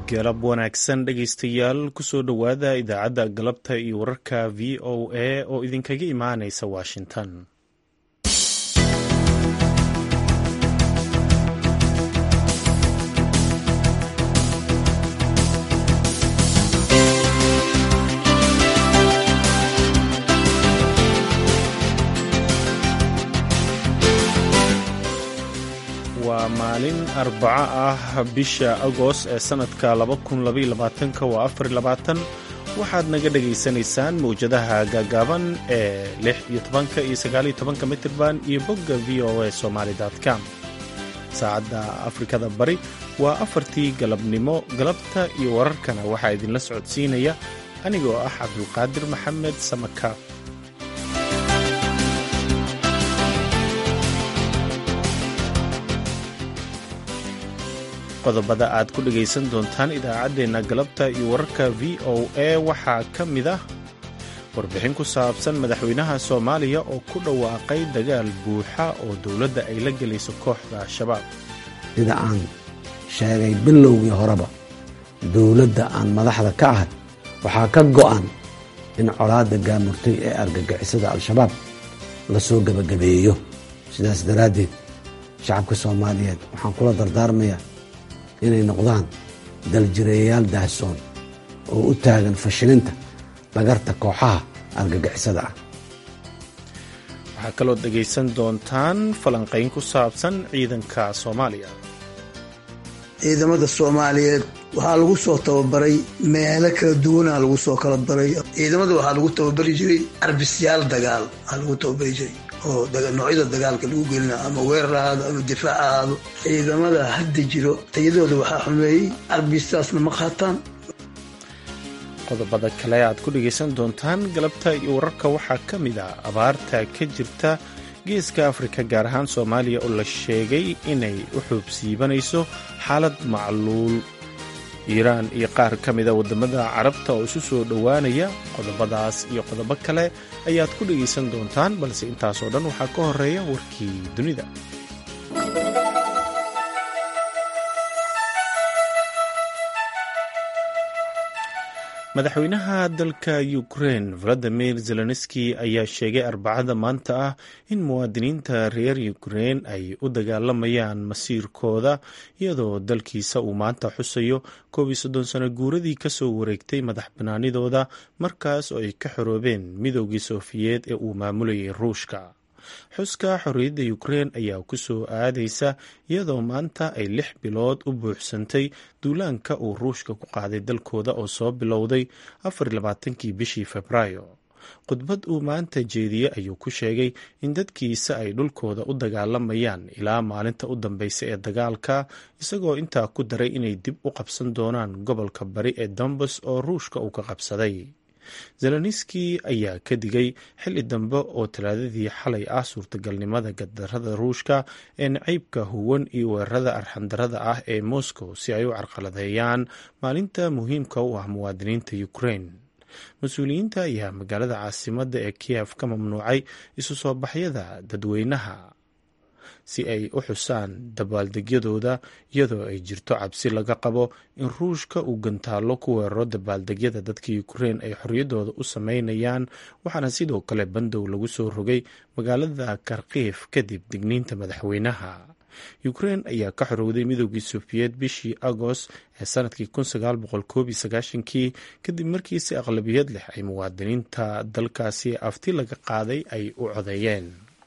galab wanaagsan dhegaystayaal kusoo dhowaada idaacadda galabta iyo wararka v o a oo idinkaga imaanaysa washington waa maalin arbaco ah bisha agost ee sannadka waa afar waxaad naga dhagaysanaysaan mawjadaha gaagaaban ee lix iyo tobanka iyo sagaaliyo tobanka mitirban iyo bogga v o a somaali.com saacadda afrikada bari waa afartii galabnimo galabta iyo wararkana waxaa idinla socodsiinaya anigoo ah cabdulqaadir maxamed samaka qodobada aad ku dhegaysan doontaan idaacaddeenna galabta iyo wararka v o a waxaa ka mid ah warbixin ku saabsan madaxweynaha soomaaliya oo ku dhawaaqay dagaal buuxa oo dowladda ay la gelayso kooxda al-shabaab sida aan sheegay bilowgii horeba dowladda aan madaxda ka ahay waxaa ka go'an in colaadda gaamurtay ee argagixisada al-shabaab la soo gebagabeeyo sidaas daraaddeed shacabka soomaaliyeed waxaan kula dardaarmayaa inay noqdaan daljireeyayaal daahsoon oo u taagan fashilinta dhagarta kooxaha argagixisada ah waxaa kaloo dhegaysan doontaan falanqayn ku saabsan ciidanka soomaaliya ciidamada soomaaliyeed waxaa lagu soo tababaray meelo kala duwanaa lagu soo kala baray ciidamada waxaa lagu tababari jiray arbisyaal dagaal waxaa lagu tababari jiray oo noocyada dagaalka lagu gelina ama weerar ahaado ama difaac ahaado ciidamada hadda jiro tayadooda waxaa xumeeyey arbistaasna ma qaataan qodobada kale aad ku dhegaysan doontaan galabta iyo wararka waxaa ka mid ah abaarta ka jirta geeska afrika gaar ahaan soomaaliya oo la sheegay inay u xuubsiibanayso xaalad macluul iiraan iyo qaar ka mida waddamada carabta oo isu soo dhowaanaya qodobadaas iyo qodobo kale ayaad ku dhegaysan doontaan balse intaasoo dhan waxaa ka horeeya warkii dunida madaxweynaha dalka ukrein valadimir zelenski ayaa sheegay arbacada maanta ah in muwaadiniinta reer ukrein ay u dagaalamayaan masiirkooda iyadoo dalkiisa uu maanta xusayo koob iyo soddon sano guuradii kasoo wareegtay madax banaanidooda markaas oo ay ka xoroobeen midoogii sofiyeed ee uu maamulayay ruushka xuska xorriyadda ukrein ayaa ku soo aadaysa iyadoo maanta ay lix bilood u buuxsantay duulaanka uu ruushka ku qaaday dalkooda oo soo bilowday afar labaatankii bishii febraayo khudbad uu maanta jeediyey ayuu ku sheegay in dadkiisa ay dhulkooda u dagaalamayaan ilaa maalinta u dambeysa ee dagaalka isagoo intaa ku daray inay dib u qabsan doonaan gobolka bari ee dombas oo ruushka uu ka qabsaday zeleniski ayaa ka digay xilli dambe oo talaadadii xalay ah suurtagalnimada gadarada ruushka ee naciybka huwan iyo weerarada arxandarada ah ee moscow si ay u carqaladeeyaan maalinta muhiimka u ah muwaadiniinta ukrein mas-uuliyiinta ayaa magaalada caasimadda ee kiyef ka mamnuucay isu soo baxyada dadweynaha si ay u xusaan dabaaldegyadooda iyadoo ay jirto cabsi laga qabo in ruushka uu gantaallo ku weeraro dabaaldegyada dadka ukrein ay xorriyaddooda u sameynayaan waxaana sidoo kale bandow lagu soo rogay magaalada karkiif kadib digniinta madaxweynaha ukrein ayaa ka xorowday midoogii sofiyeed bishii agost ee sanadkii kii kadib markii si aqlabiyad leh ay muwaadiniinta dalkaasi afti laga qaaday ay u codeeyeen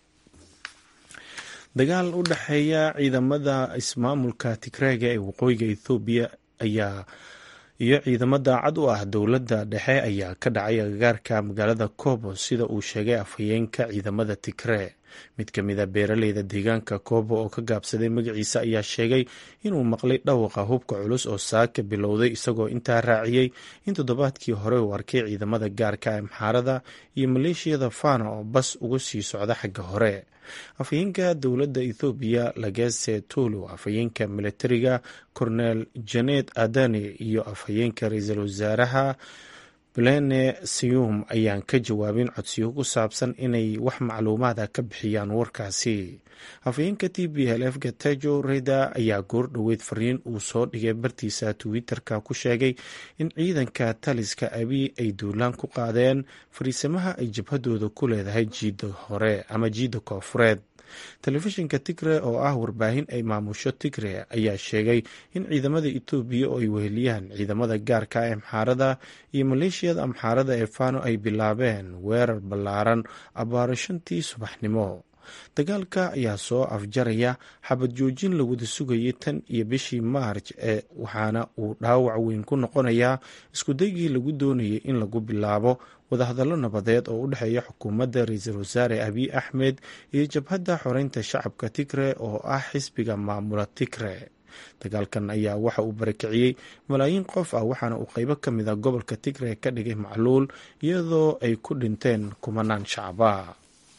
dagaal u dhexeeya ciidamada ismaamulka tigreega ee waqooyiga ethoobiya ayaa iyo ciidamo daacad u ah dowladda dhexe ayaa ka dhacay agagaarka magaalada kobo sida uu sheegay afhayeenka ciidamada tigree mid ka mid a beeraleyda deegaanka kobo oo ka gaabsaday magaciisa ayaa sheegay inuu maqlay dhawaqa hubka culus oo saaka bilowday isagoo intaa raaciyey in toddobaadkii hore uu arkay ciidamada gaarka amxaarada iyo maleeshiyada fana oo bas uga sii socda xagga hore afhayeenka dowladda ethoobiya lagese tulu afhayeenka militariga cornel janet adani iyo afhayeenka ra-iisul wasaaraha belene siyum ayaan ka jawaabin codsiyo ku saabsan inay wax macluumaada ka bixiyaan warkaasi hafayeenka t b l f gatejo reda ayaa goor dhoweyd fariin uu soo dhigay bartiisa twitter-ka ku sheegay in ciidanka taliska abi ay duulaan ku qaadeen fariisamaha ay jabhadooda ku leedahay jiida hore ama jiida koofureed telefishinka tigre oo ah warbaahin ay maamusho tigre ayaa sheegay in ciidamada etoobiya oo ay weheliyaan ciidamada gaarka ee amxaarada iyo maleeshiyada amxaarada ee fano ay bilaabeen weerar ballaaran abbaaro shantii subaxnimo dagaalka ayaa soo afjaraya xabad joojin la wada sugayay tan iyo bishii maarj ee waxaana uu dhaawac weyn ku noqonayaa iskudaygii lagu doonayay in lagu bilaabo wadahadallo nabadeed oo u dhexeeya xukuumadda ra-iisul wasaare abiy axmed iyo jabhadda xoreynta shacabka tigre oo ah xisbiga maamula tigre dagaalkan ayaa waxa uu barakiciyey malaayiin qof ah waxaana uu qeybo ka mid a gobolka tigre ka dhigay macluul iyadoo ay ku dhinteen kumanaan shacaba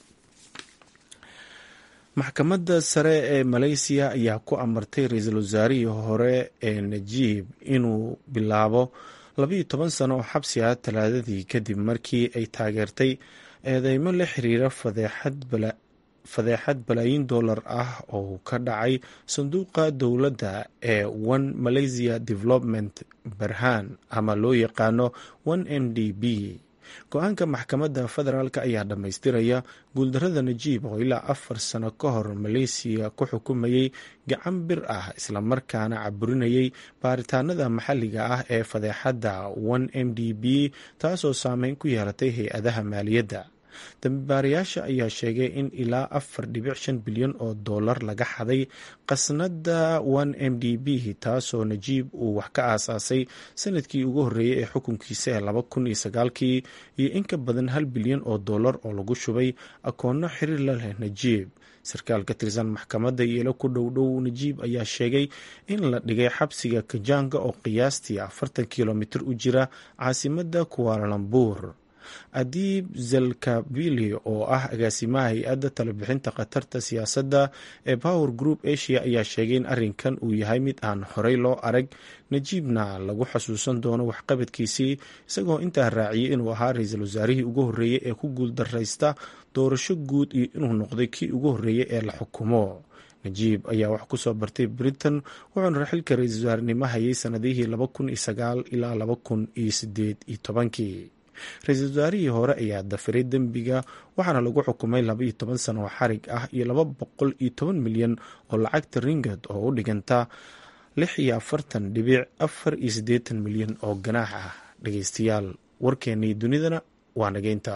maxkamadda sare ee maleysiya ayaa ku amartay ra-iisul wasaarihii hore ee najiib inuu bilaabo labayo toban sano oo xabsi ah talaadadii kadib markii ay taageertay eedeymo la xiriira fadeexad balaayin dollar ah oo ka dhacay sanduuqa dowladda ee one malaysia development barhan ama loo yaqaano one m d b go-aanka maxkamadda federaalk ayaa dhammaystiraya guuldarada najiib oo ilaa afar sano ka hor maleysiya ku xukumayay gacan bir ah islamarkaana caburinayay baaritaanada maxalliga ah ee fadeexadda one m d b taasoo saameyn ku yeelatay hay-adaha maaliyadda dambibaarayaasha ayaa sheegay in ilaa afar dhibic shan bilyan oo dollar laga xaday qasnada one m d b taasoo najiib uu wax ka aasaasay sanadkii ugu horreeyey ee xukunkiisa ee laba kun iyo sagaalkii iyo in ka badan hal bilyan oo dollar oo lagu shubay akoonno xiriir la leh najiib sarkaal ka tirsan maxkamadda iyelo ku dhow dhow najiib ayaa sheegay in la dhigay xabsiga kajanga oo qiyaastii afartan kilomitir u jira caasimadda kuwaalambuur adiib zelkabili oo ah agaasimaha hay-adda talabixinta khatarta siyaasadda ee power group asia ayaa sheegay in arrinkan uu yahay mid aan horey loo arag najiibna lagu xasuusan doono waxqabadkiisii isagoo intaa raaciyay inuu ahaa ra-iisul wasaarihii ugu horreeyey ee ku guuldaraysta doorasho guud iyo inuu noqday kii ugu horreeyey ee la xukumo najiib ayaa wax ku soo bartay britain wuxuuna xilka ra-iisul wasaarenimo hayay sanadihii laba kun iyo sagaal ilaa laba kun iyo sideed iyo tobankii ra-iisul wasaarihii hore ayaa dafiray dembiga waxaana lagu xukumay laba iyo toban sano oo xarig ah iyo laba boqol iyo toban milyan oo lacagta ringad oo u dhiganta lix iyo afartan dhibic afar iyo siddeetan milyan oo ganaax ah dhegeystayaal warkeennii dunidana waa nageynta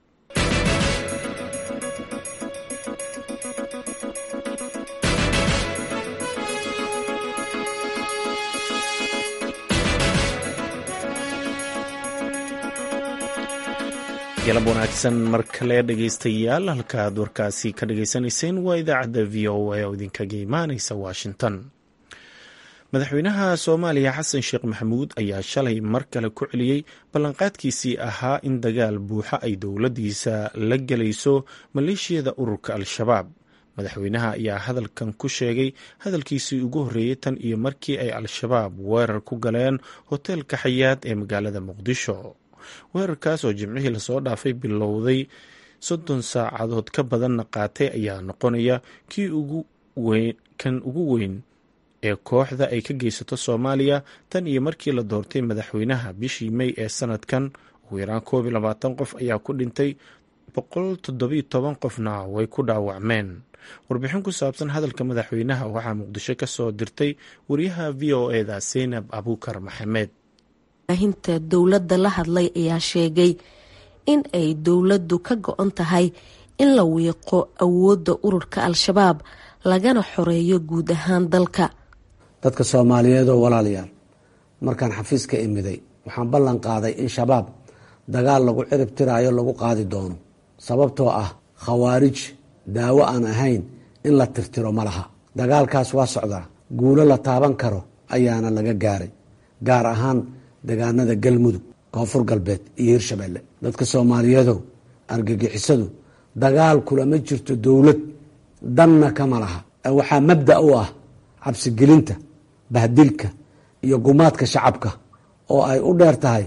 galab wanaagsan mar kale dhegeystayaal halkaaad warkaasi ka dhagaysanayseen waa idaacadda v o a oo idinkaga imaaneysa washington madaxweynaha soomaaliya xasan sheekh maxamuud ayaa shalay mar kale ku celiyey ballanqaadkiisii ahaa in dagaal buuxa ay dowladdiisa la gelayso maleeshiyada ururka al-shabaab madaxweynaha ayaa hadalkan ku sheegay hadalkiisii ugu horreeyey tan iyo markii ay al-shabaab weerar ku galeen hoteelka xayaad ee magaalada muqdisho weerarkaas oo jimcihii lasoo dhaafay bilowday soddon saacadood ka badanna qaatay ayaa noqonaya kii kan ugu weyn ee kooxda ay ka geysato soomaaliya tan iyo markii la doortay madaxweynaha bishii mey ee sanadkan ugu yaraan koob iyo labaatan qof ayaa ku dhintay boqol toddobiyo toban qofna way ku dhaawacmeen warbixin ku saabsan hadalka madaxweynaha waxaa muqdisho ka soo dirtay wariyaha v o eda seynab abuukar maxamed hinta dowladda la hadlay ayaa sheegay in ay dowladdu ka go-on tahay in la wiiqo awoodda ururka al-shabaab lagana xoreeyo guud ahaan dalka dadka soomaaliyeed oo walaalayaal markaan xafiiska imiday waxaan ballan qaaday in shabaab dagaal lagu cirib tiraayo lagu qaadi doono sababtoo ah khawaarij daawo aan ahayn in la tirtiro ma laha dagaalkaas waa socdaa guulo la taaban karo ayaana laga gaaray gaar ahaan degaanada galmudug koonfur galbeed iyo hirshabeelle dadka soomaaliyeedow argagixisadu dagaal kulama jirto dowlad danna kama laha waxaa mabda u ah cabsigelinta bahdilka iyo gumaadka shacabka oo ay u dheer tahay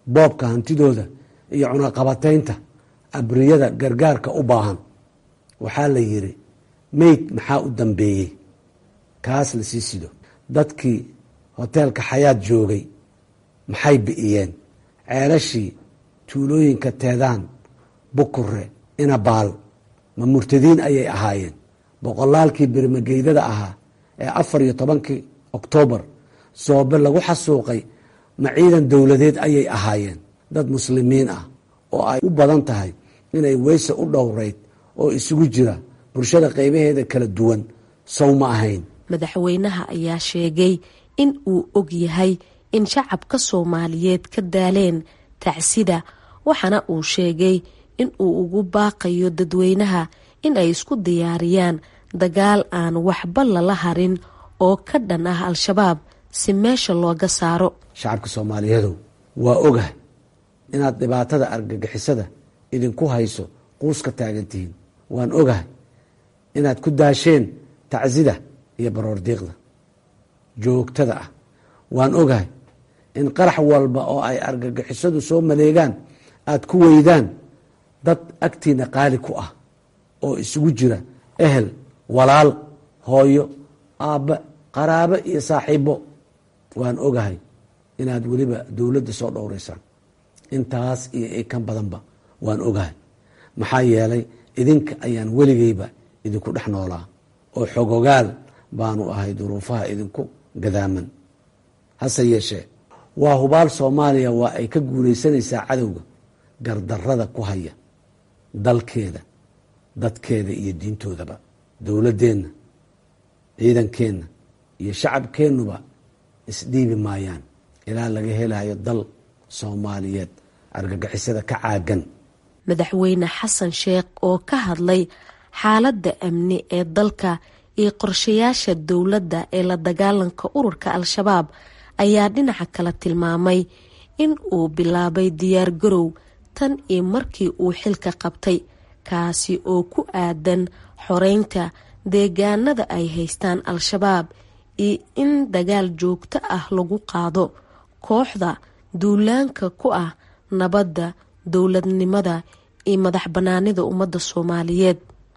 boobka hantidooda iyo cunaqabataynta abriyada gargaarka u baahan waxaa la yidhi meyd maxaa u dambeeyey kaas la sii sido dadkii hoteelka xayaad joogay maxay bi'iyeen ceelashii tuulooyinka teedaan bukure inabaal ma murtadiin ayay ahaayeen boqolaalkii bermageydada ahaa ee afar iyo tobankii oktoobar soobe lagu xasuuqay ma ciidan dowladeed ayay ahaayeen dad muslimiin ah oo ay u badan tahay inay weyse u dhowreyd oo isugu jira bulshada qeybaheeda kala duwan sow ma ahayn madaxweynaha ayaa sheegay in uu og yahay in shacabka soomaaliyeed ka daaleen tacsida waxaana uu sheegay in uu ugu baaqayo dadweynaha in ay isku diyaariyaan dagaal aan waxba lala harin oo ka dhan ah al-shabaab si meesha looga saaro shacabka soomaaliyeedow waa ogahay inaad dhibaatada argagixisada idinku hayso quuska taagantihiin waan ogahay inaad ku daasheen tacsida iyo baroordiiqda joogtada ah waan ogahay in qarax walba oo ay argagixisadu soo maleegaan aad ku weydaan dad agtiina qaali ku ah oo isugu jira ehel walaal hooyo aabbe qaraabo iyo saaxiibo waan ogahay inaad weliba dowladda soo dhowraysaan intaas iyo i kan badanba waan ogahay maxaa yeelay idinka ayaan weligeyba idinku dhex noolaa oo xogogaal baanu ahay duruufaha idinku gadaaman hase yeeshee waa hubaal soomaaliya waa ay ka guulaysanaysaa cadowga gardarada ku haya dalkeeda dadkeeda iyo diintoodaba dowladdeenna ciidankeenna iyo shacabkeennuba isdhiibi maayaan ilaa laga helayo dal soomaaliyeed argagixisada ka caagan madaxweyne xasan sheekh oo ka hadlay xaaladda amni ee dalka iyo qorshayaasha dowladda ee la dagaalanka ururka al-shabaab ayaa dhinaca kale tilmaamay in uu bilaabay diyaar garow tan iyo markii uu xilka qabtay kaasi oo ku aadan xoreynta deegaanada ay haystaan al-shabaab iyo in dagaal joogto ah lagu qaado kooxda duulaanka ku ah nabadda dowladnimada iyo madax bannaanida ummadda soomaaliyeed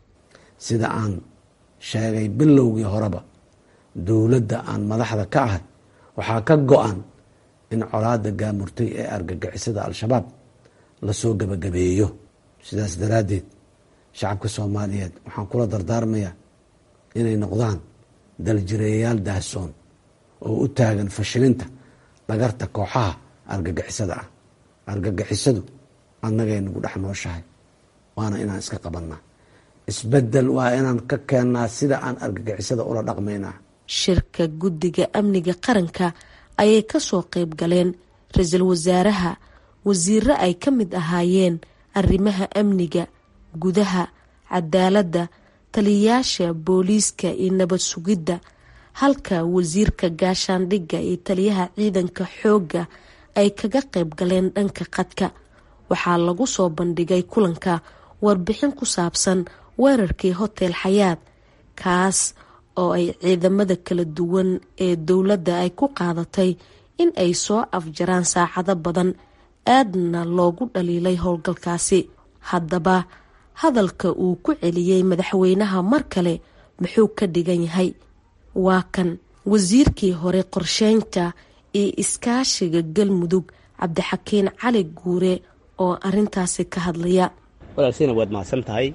sida aan sheegay bilowgii horeba dowladda aan madaxda ka ahay waxaa ka go-an in colaada gaamurtay ee argagixisada al-shabaab lasoo gabagabeeyo sidaas daraaddeed shacabka soomaaliyeed waxaan kula dardaarmayaa inay noqdaan daljireeyayaal daahsoon oo u taagan fashilinta dhagarta kooxaha argagixisada ah argagixisadu annagay nagu dhex nooshahay waana inaan iska qabannaa isbedel waa inaan ka keennaa sida aan argagixisada ula dhaqmaynaa shirka guddiga amniga qaranka ayay kasoo qayb galeen ra-iisul wasaaraha wasiiro ay ka mid ahaayeen arrimaha amniga gudaha cadaaladda taliyayaasha booliiska iyo nabad sugidda halka wasiirka gaashaandhigga iyo taliyaha ciidanka xoogga ay kaga qayb galeen dhanka qadka waxaa lagu soo bandhigay kulanka warbixin ku saabsan weerarkii hotel xayaad kaas oo ay ciidamada kala duwan ee dowladda ay ku qaadatay in ay soo afjaraan saacado badan aadna loogu dhaliilay howlgalkaasi haddaba hadalka uu ku celiyey madaxweynaha mar kale muxuu ka dhigan yahay waa kan wasiirkii hore qorsheynta iyo iskaashiga galmudug cabdixakiin cali guure oo arintaasi ka hadlaya walaalsiina waad mahadsan tahay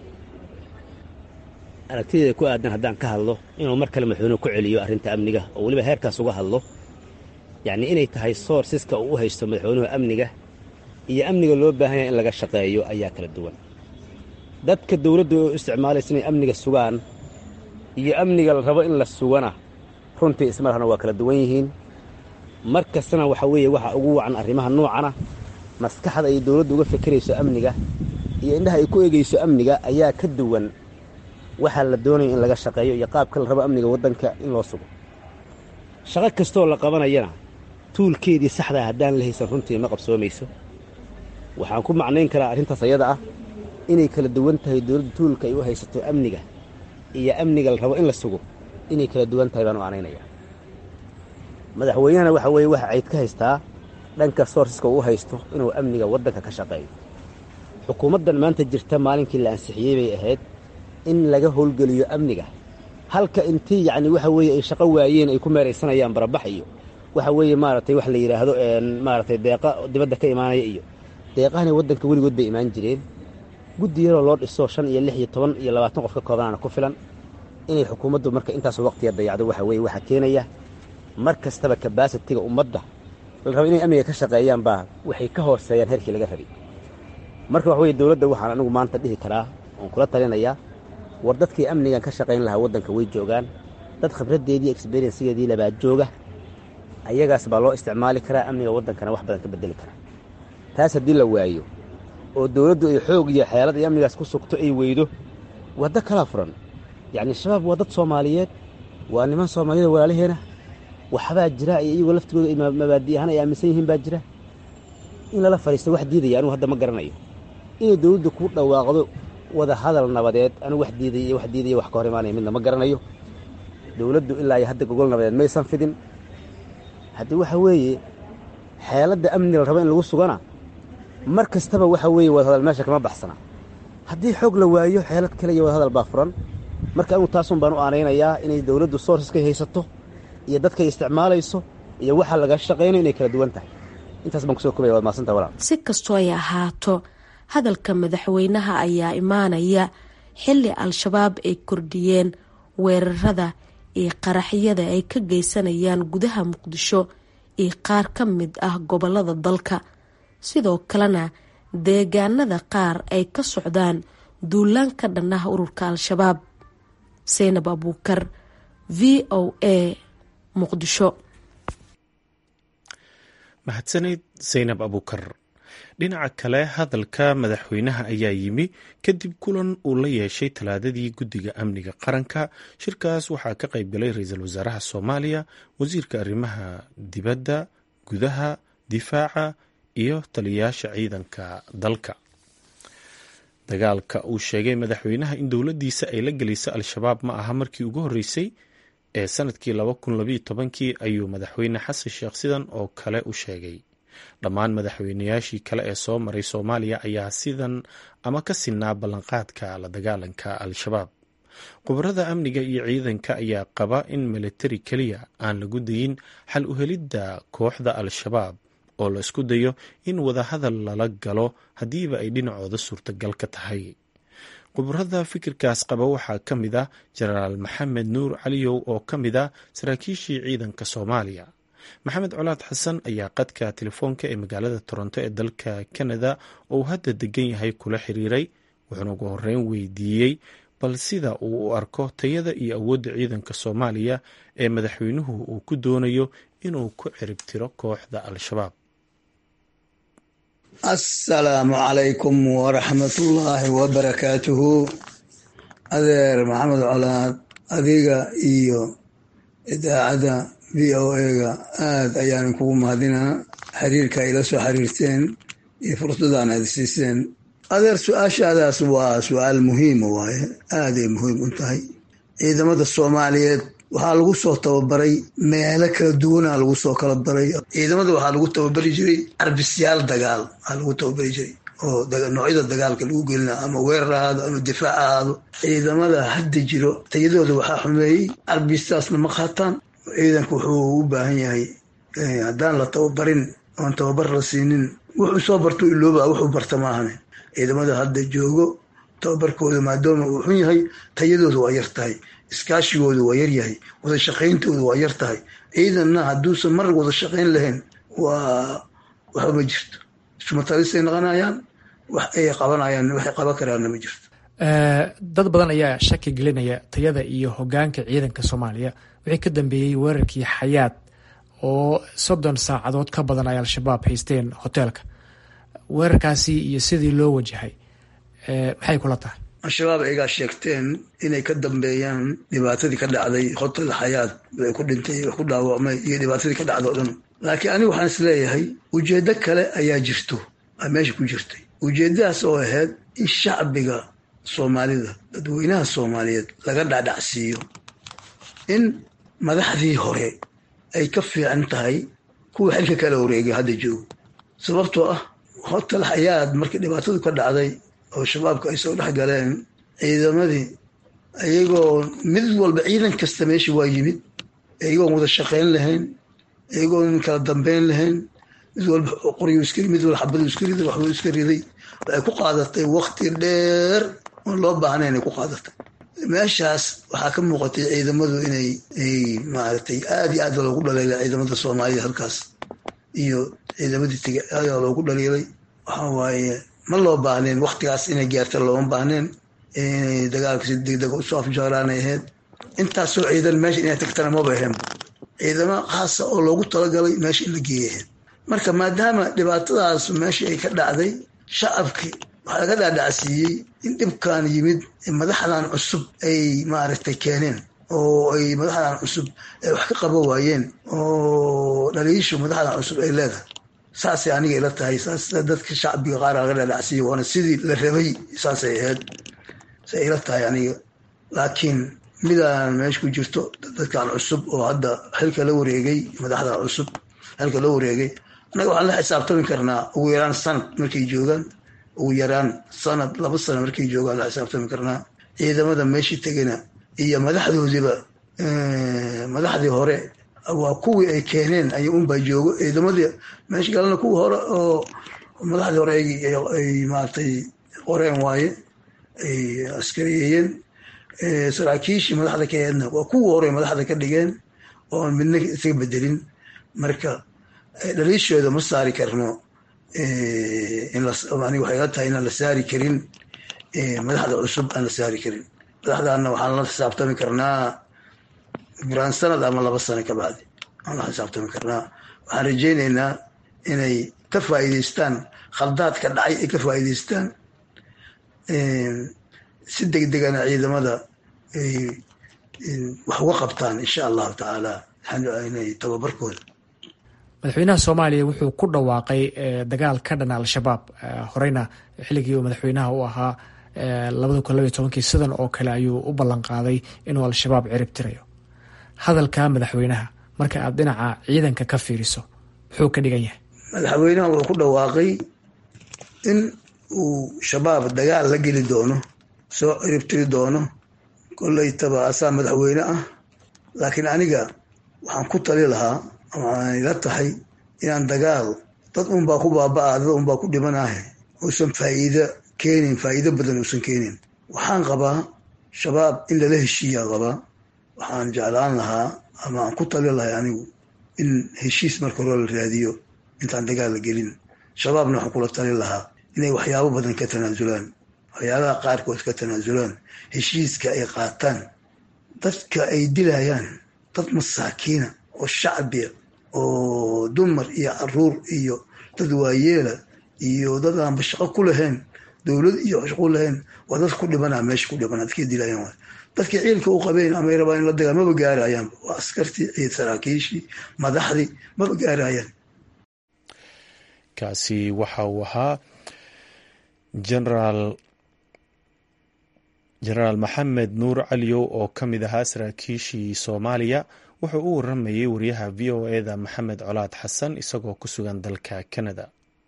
aragtideeda ku aadan haddaan ka hadlo inuu mar kale madaxweynuhu ku celiyo arrinta amniga oo weliba heerkaas uga hadlo yacnii inay tahay soorsiska uu u haysto madaxweynuhu amniga iyo amniga loo baahan yahay in laga shaqeeyo ayaa kala duwan dadka dawladdu oo isticmaalaysa inay amniga sugaan iyo amniga la rabo in la sugana runtii ismalahna waa kala duwan yihiin mar kastana waxa weeye waxa ugu wacan arrimaha noocana maskaxda ay dawladdu uga fekerayso amniga iyo indhaha ay ku eegayso amniga ayaa ka duwan waxaa la doonayo in laga shaqeeyo iyo qaabka la rabo amniga waddanka in loo sugo shaqo kastoo la qabanayana tuulkeedii saxdaa haddaan la haysan runtii ma qabsoomayso waxaan ku macnayn karaa arrintaas ayada ah inay kala duwan tahay dawladdu tuulka ay u haysato amniga iyo amniga la rabo in la sugo inay kala duwan tahay baan u anaynaya madaxweynehana waxa weeye waxa cayd ka haystaa dhanka soorsiska uu haysto inuu amniga waddanka ka shaqeeyo xukuumaddan maanta jirta maalinkii la ansixiyey bay ahayd in laga howlgeliyo amniga halka intii yacni waxa weeye ay shaqo waayeen ay ku meeraysanayaan barabax iyo waxa weeye maaragtay wax la yidhaahdo maaragtay deeqa dibadda ka imaanaya iyo deeqahani waddanka weligood bay imaan jireen guddi yaroo loo dhiso shan iyo lix iyo toban iyo labaatan qof ka koobanaana ku filan inay xukuumaddu marka intaasoo waqtiga dayacdo waxa weeye waxaa keenaya mar kastaba kabasitiga ummadda la raba inay amniga ka shaqeeyaan baa waxay ka hooseeyaan heerkii laga rabay marka waxa weye dowladda waxaan anigu maanta dhihi karaa oon kula talinayaa war dadkii amnigan ka shaqayn lahaa waddanka way joogaan dad khibraddeedii exberyensigeedii labaa jooga ayagaas baa loo isticmaali karaa amniga waddankana wax badan ka beddeli karaa taas haddii la waayo oo dowladdu ay xoog iyo xeelad iyo amnigaas ku sugto ay weydo waddo kalaa furan yacni shabaab waa dad soomaaliyeed waa niman soomaaliyada walaalaheena waxbaa jira iyo iyagoo laftigooda ay mabaadi ahaan ay aaminsan yihiin baa jira in lala fadhiisto wax diidaya anugu hadda ma garanayo inay dowladdu ku dhawaaqdo wada hadal nabadeed anigu wax diidaya iyo wax diidaya wax ka hor imaanaya midna ma garanayo dowladdu ilaa iyo hadda gogol nabadeed maysan fidin haddii waxa weeye xeeladda amni la rabo in lagu sugana mar kastaba waxa weeye wadahadal meesha kama baxsana haddii xoog la waayo xeelad kale iyo wadahadal baa furan marka anigu taasun baan u aanaynayaa inay dowladdu soorsaskay haysato iyo dadkay isticmaalayso iyo waxa laga shaqaynayo inay kala duwan tahay intaas baan kusoo kobaya waad maasanta walaal si kastoo ay ahaato hadalka madaxweynaha ayaa imaanaya xilli al-shabaab ay kordhiyeen weerarada iyo qaraxyada ay ka geysanayaan gudaha muqdisho iyo qaar ka mid ah gobolada dalka sidoo kalena deegaanada qaar ay ka socdaan duulaan ka dhan ah ururka al-shabaab seynab abuukar v o a muqdisho mahadsaneyd seynab abuukar dhinaca kale hadalka madaxweynaha ayaa yimi kadib kulan uu la yeeshay talaadadii guddiga amniga qaranka shirkaas waxaa ka qayb galay ra-iisul wasaaraha soomaaliya wasiirka arrimaha dibadda gudaha difaaca iyo taliyayaasha ciidanka dalka dagaalka uu sheegay madaxweynaha in dowladdiisa ay la gelaysa al-shabaab ma aha markii ugu horreysay ee sanadkii laba kun labayo tobankii ayuu madaxweyne xasan sheekh sidan oo kale u sheegay dhammaan madaxweynayaashii kale ee soo maray soomaaliya ayaa sidan ama ka sinaa ballanqaadka la dagaalanka al-shabaab khubarada amniga iyo ciidanka ayaa qaba in militari keliya aan lagu dayin xal u helidda kooxda al-shabaab oo la isku dayo in wadahadal lala galo haddiiba ay dhinacooda suurtagal ka tahay khubarada fikirkaas qaba waxaa ka mid ah jenaraal maxamed nuur caliyow oo ka mid ah saraakiishii ciidanka soomaaliya maxamed colaad xasan ayaa qadka telefoonka ee magaalada toronto ee dalka kanada oo uu hadda degan yahay kula xiriiray wuxuuna ugu horeyn weydiiyey bal sida uu u arko tayada iyo awoodda ciidanka soomaaliya ee madaxweynuhu uu ku doonayo inuu ku ciribtiro kooxda al-shabaab assalaamu calaykum waraxmatullaahi wabarakaatuhu adeer maxamed colaad adiga iyo idaacadda v o a-ga aada ayaan kugu mahadinaa xiriirka ay la soo xiriirteen iyo fursadaan aad siiseen adeer su-aashaadaas waa su-aal muhiima waaye aaday muhiim u tahay ciidamada soomaaliyeed waxaa lagu soo tababaray meelo kala duwanaa lagu soo kala baray ciidamada waxaa lagu tababari jiray arbisyaal dagaal aa lagu tababari jiray oo noocyada dagaalka lagu gelina ama weerar ahaado ama difaac ahaado ciidamada hadda jiro tayadooda waxaa xumeeyey arbistaasna ma qaataan ciidanku wuxuu u baahan yahay haddaan la tababarin oon tababar la siinin wuxuu soo barto ilooba wuxuu barta maahane ciidamada hadda joogo tababarkooda maadaama uu xun yahay tayadooda waa yar tahay iskaashigoodu waa yaryahay wada shaqayntoodu waa yar tahay ciidanna hadduusan mar wada shaqayn lahayn waa waxba ma jirto ismatalisay noqonayaan wax ay qabanayaan waxay qaban karaanna ma jirto dad badan ayaa shaki gelinaya tayada iyo hogaanka ciidanka soomaaliya wixii ka dambeeyey weerarkii xayaad oo soddon saacadood ka badan ay al-shabaab haysteen hoteelka weerarkaasi iyo sidii loo wajahay maxay kula tahay al-shabaab aygaa sheegteen inay ka dambeeyaan dhibaatadii ka dhacday hotel xayaad ay ku dhintay ku dhaawacmay iyo dhibaatadii ka dhacda o dhan laakiin anigu waxaan is leeyahay ujeeddo kale ayaa jirto a meesha ku jirtay ujeeddadaas oo ahayd in shacbiga soomaalida dadweynaha soomaaliyeed laga dhacdhacsiiyo in madaxdii hore ay ka fiican tahay kuwa xilka kala wareegay hadda joogo sababtoo ah hotel xayaad markii dhibaatadu ka dhacday oo shabaabka ay soo dhex galeen ciidamadii iyagoo mid walba ciidan kasta meesha waa yimid iyagoon wada shaqayn lahayn iyagoon kala dambeyn lahayn mid walba qoryu iska mid walba xabadu iska riday waxbuu iska riday waxay ku qaadatay wakti dheer oon loo baahnayn ay ku qaadatay meeshaas waxaa ka muuqatay ciidamadu inay ay maaragtay aada iyo aad loogu dhaliilay ciidamada soomaalida halkaas iyo ciidamadii tega aada loogu dhaliilay waxa waaye ma loo baahneen waktigaas inay gaarta looma baahneen inay dagaalka si degdega usoo afjaaraanay ahayd intaasoo ciidan meesha inay tagtana maba ahayn ciidamo khaasa oo loogu talagalay meesha in la geeya ahayd marka maadaama dhibaatadaas meesha ay ka dhacday shacabkii waxaa laga dhaadhacsiiyey in dhibkan yimid madaxdan cusub ay maaragtay keeneen oo ay madaxdan cusub ay wax ka qaban waayeen oo dhaliishu madaxdan cusub ay leedahay saasay aniga ila tahay saas dadka shacbiga qaar laga dhaadhacsiiyey waana sidii la rabay saasay ahayd say ila tahay aniga laakiin midaan meesha ku jirto dadkan cusub oo hadda xilka la wareegay madaxda cusub xilka la wareegay annaga waxaan la xisaabtami karnaa ugu yaraan sanad markay joogaan ugu yaraan sanad laba sano markay joogaan la xisaabtami karnaa ciidamada meeshii tegana iyo madaxdoodiiba madaxdii hore waa kuwii ay keeneen ay unbaa joogo ciidamadii meesha galana kuwii hore oo madaxdii hore ay maaragtay qoreen waaye ay askariyeeyeen saraakiishii madaxda ka heedna waa kuwii hore madaxda ka dhigeen oon midna isaga bedelin marka dhaliishooda ma saari karno aniga waxay la tahay inaan la saari karin madaxda cusub aan la saari karin madaxdaana waxaan la xisaabtami karnaa buraan sanad ama laba sano ka bacdi aan la xisaabtami karnaa waxaan rajaynaynaa inay ka faa'iidaystaan khaldaadka dhacay ay ka faa'iidaystaan si degdegana ciidamada ay wax uga qabtaan insha allahu tacaala inay tababarkooda madaxweynaha soomaaliya wuxuu ku dhawaaqay dagaal ka dhana al-shabaab horeyna xilligii uu madaxweynaha u ahaa labada kun labaiy tobankii sidan oo kale ayuu u ballan qaaday inuu al-shabaab cirib tirayo hadalka madaxweynaha marka aad dhinaca ciidanka ka fiiriso muxuu ka dhigan yahay madaxweynaha wuxuu ku dhawaaqay in uu shabaab dagaal la geli doono soo cirib tiri doono kollaytaba asaa madaxweyne ah laakiin aniga waxaan ku tali lahaa waxaan ila tahay inaan dagaal dad unbaa ku baaba-a dad unbaa ku dhimanaah uusan faa'iida keenin faa'iido badan uusan keenin waxaan qabaa shabaab in lala heshiiyaan qabaa waxaan jeclaan lahaa ama aan ku tali lahay anigu in heshiis marka hore la raadiyo intaan dagaal la gelin shabaabna waxaan kula tali lahaa inay waxyaabo badan ka tanaasulaan waxyaabaha qaarkood ka tanaasulaan heshiiska ay qaataan dadka ay dilayaan dad masaakiina oo shacbiya oo dumar iyo caruur iyo dad waayeela iyo dad aanba shaqo ku lahayn dowlad iyo shaqo lahayn waa dad ku dhibanaa meesha ku dhibanaa dadkay dilayaan waay dadkii ciilka u qabeen ama ay rabaan in la dagaan maba gaarayaanba waa askartii ciid saraakiishii madaxdii maba gaarayaan kaasi waxa uu ahaa genaraal jenaraal maxamed nuur caliyow oo ka mid ahaa saraakiishii soomaaliya wuxuu u waramayay wariyaha v o eda maxamed colaad xasan isagoo ku sugan dalka canada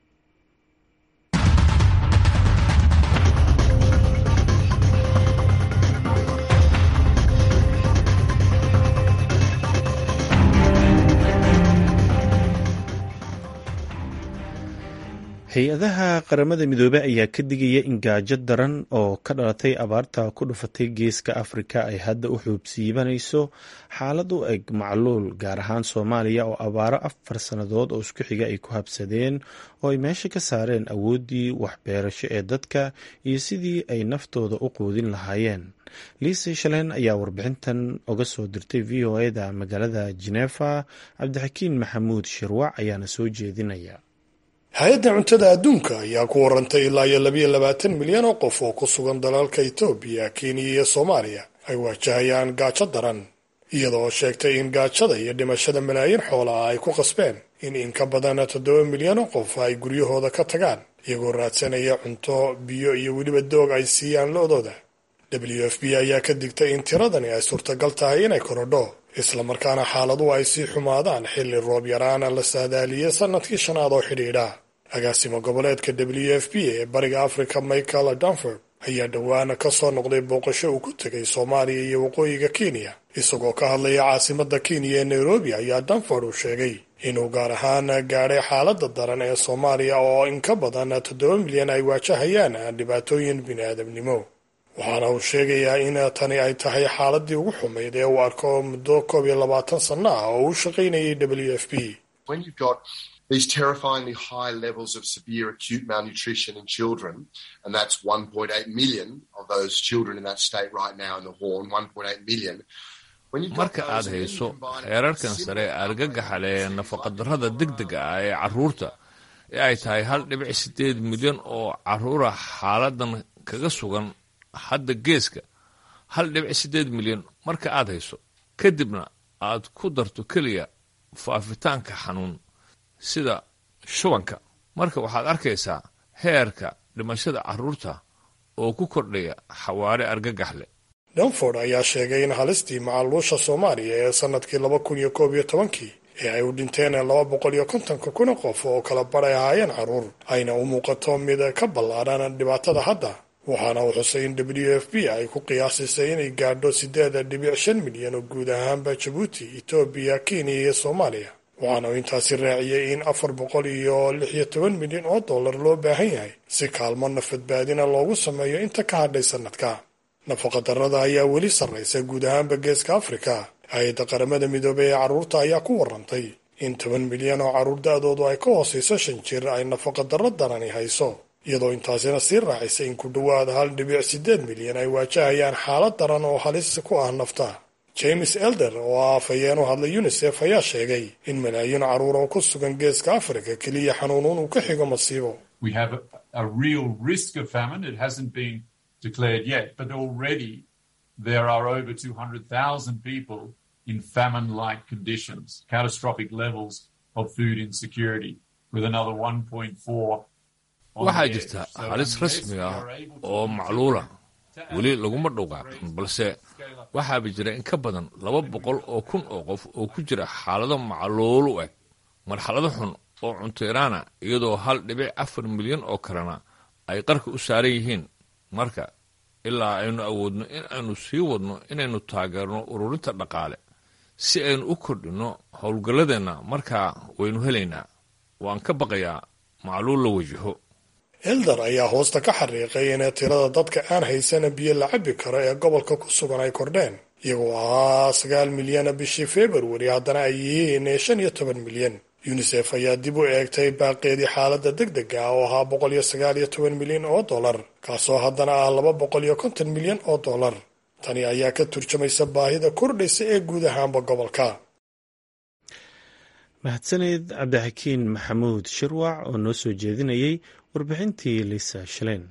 hay-adaha qaramada midoobey ayaa ka digaya in gaajo daran oo ka dhalatay abaarta ku dhufatay geeska afrika ay hadda u xuubsiibanayso xaalad u eg macluul gaar ahaan soomaaliya oo abaaro afar sannadood oo isku xiga ay ku habsadeen oo ay meesha ka saareen awooddii waxbeerasho ee dadka iyo sidii ay naftooda u quudin lahaayeen liise shaleen ayaa warbixintan oga soo dirtay v o eda magaalada jeneefa cabdixakiin maxamuud shirwac ayaana soo jeedinaya hay-adda cuntada adduunka ayaa ku warantay ilaa iyo labayo labaatan milyan oo qof oo ku sugan dalalka etoobiya kenya iyo soomaaliya ay waajahayaan gaajo daran iyadoo sheegtay in gaajada iyo dhimashada malaayiin xoola ah ay ku qasbeen in in ka badan toddoba milyan oo qof ay guryahooda ka tagaan iyagoo raadsanaya cunto biyo iyo weliba doog ay siiyaan lo-dooda w f b ayaa ka digtay in tiradani ay suurtagal tahay inay korodho islamarkaana xaaladuhu ay sii xumaadaan xilli roob yaraana la saadaaliyey sannadkii shanaad oo xidhiidha agaasimo goboleedka w f p ee bariga africa michael danford ayaa dhowaana ka soo noqday booqasho uu ku tegay soomaaliya iyo waqooyiga kenya isagoo ka hadlaya caasimadda kenya ee nairobi ayaa danford uu sheegay inuu gaar ahaan gaadhay xaaladda daran ee soomaaliya oo in ka badan toddoba milyan ay waajahayaan dhibaatooyin bini'aadamnimo waxaana uu sheegayaa in tani ay tahay xaaladii ugu xumayd ee uu arko muddo koob iyo labaatan sanno ah oo uu shaqaynayay w f p these terrifyingly high levels of severe acute malnutrition in children, and that's 1.8 million of those children in that state right now in the Horn, 1.8 million. marka aad hayso heerarkan sare argagaxa leh nafaqadarrada degdega ah ee carruurta ee ay tahay hal dhibic siddeed milyan oo carruura xaaladan kaga sugan hadda geeska hal dhibic siddeed milyan marka aad hayso kadibna aad ku darto keliya faafitaanka xanuun sida shubanka marka waxaad arkaysaa heerka dhimashada carruurta oo ku kordhaya xawaare argagax leh danford ayaa sheegay in halistii macaluusha soomaaliya ee sannadkii laba kun iyo koob iyo tobankii ee ay u dhinteen laba boqol iyo kontonka kuna qof oo kala badhay ahaayeen carruur ayna u muuqato mid ka ballaadhan dhibaatada hadda waxaana uu xusay in w f b ay ku qiyaasisay inay gaadho siddeed dhibic shan milyan oo guud ahaanba jabuuti etoobiya kenya iyo soomaaliya waxaana uu intaasi raaciyey in afar boqol iyo lix iyo toban milyan oo dollar loo baahan yahay si kaalmo nafadbaadina loogu sameeyo inta ka hadhay sannadka nafaqadarrada ayaa weli sarraysa guud ahaanba geeska afrika hay-adda qaramada midoobey ee carruurta ayaa ku warrantay in toban milyan oo carruur da-doodu ay ka hoosayso shan jir ay nafaqadarro darani hayso iyadoo intaasina sii raacisa in ku dhowaad hal dhibic siddeed milyan ay waajahayaan xaalad daran oo halis ku ah nafta james elder oo ah afhayeen u hadlay unisef ayaa sheegay in malaayiin carruur oo ku sugan geeska afrika keliya xanuunuun uu ka xigo masiibo declared yet, but already there are over 200,000 people in famine-like conditions, catastrophic levels of food insecurity, with another 1.4 waxaa jirta halis rasmi ah oo macluula weli laguma dhowqaaqin balse waxaaba jira in ka badan laba boqol oo kun oo qof oo ku jira xaalado macluul u eg marxalado xun oo cunteeraana iyadoo hal dhibic afar milyan oo kalena ay qarka u saaran yihiin marka ilaa aynu awoodno in aynu sii wadno inaynu taageerno ururinta dhaqaale si aynu u kordhinno howlgalladeenna markaa waynu helaynaa waan ka baqayaa macluul la wajaho elder ayaa hoosta ka xariiqay in tirada dadka aan haysana biyo la cabbi karo ee gobolka ku sugan ay kordheen iyagoo ahaa sagaal milyana bishii februari haddana ay yihiin shan iyo toban milyan unisef ayaa dib u eegtay baaqeedii xaaladda degdega ah oo ahaa boqol iyo sagaal iyo toban milyan oo dollar kaasoo haddana ah laba boqol iyo konton milyan oo dollar tani ayaa ka turjumaysa baahida kordhaysa ee guud ahaanba gobolka mahadsaneed cabdixakiin maxamuud shirwac oo noo soo jeedinayay warbixintii liisa shaleen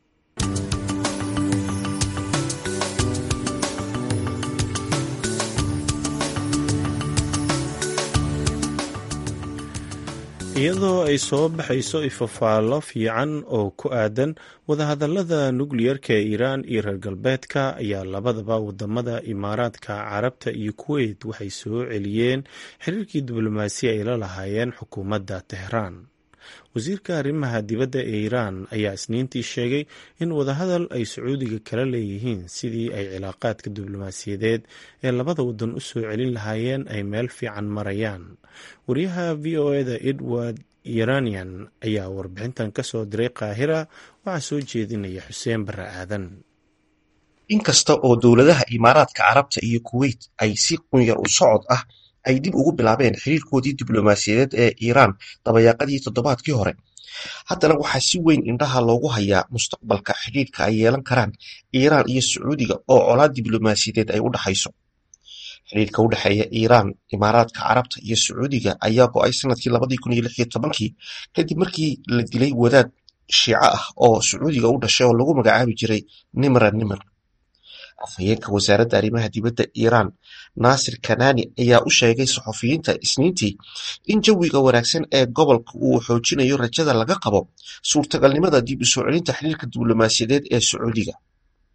iyadoo ay soo baxayso ifafaallo fiican oo ku aadan wadahadallada nukliyarka ee iiraan iyo reer galbeedka ayaa labadaba wadamada imaaraadka carabta iyo kuweyt waxay soo celiyeen xiriirkii diblomaasi ay la lahaayeen xukuumadda tehraan wasiirka arrimaha dibadda ee iiraan ayaa isniintii sheegay in wadahadal ay sacuudiga kala leeyihiin sidii ay cilaaqaadka diblomaasiyadeed ee labada wadan u soo celin lahaayeen ay meel fiican marayaan wariyaha v o eda edward iranian ayaa warbixintan ka soo diray qaahira waxaa soo jeedinaya xuseen barre aadan inkasta oo dowladaha imaaraadka carabta iyo kuweyt ay si qunyar u socod ah ay dib ugu bilaabeen xiriirkoodii diblomaasiyadeed ee iiraan dabayaaqadii toddobaadkii hore haddana waxaa si weyn indhaha loogu hayaa mustaqbalka xidhiirka ay yeelan karaan iiraan iyo sacuudiga oo colaad diblomaasiyadeed ay u dhaxayso xidhiirka u dhexeeya iiraan imaaraadka carabta iyo sacuudiga ayaa go-ay sanadkii labadii kun iyo lix iyo tobankii kadib markii la dilay wadaad shiico ah oo sacuudiga u dhashay oo lagu magacaabi jiray nimra nimr afhayeenka wasaaradda arrimaha dibadda iiraan naasir kanani ayaa u sheegay saxufiyiinta isniintii in jawiga wanaagsan ee gobolka uu xoojinayo rajada laga qabo suurtagalnimada dib u soo celinta xiriirka diblomaasiyadeed ee sacuudiga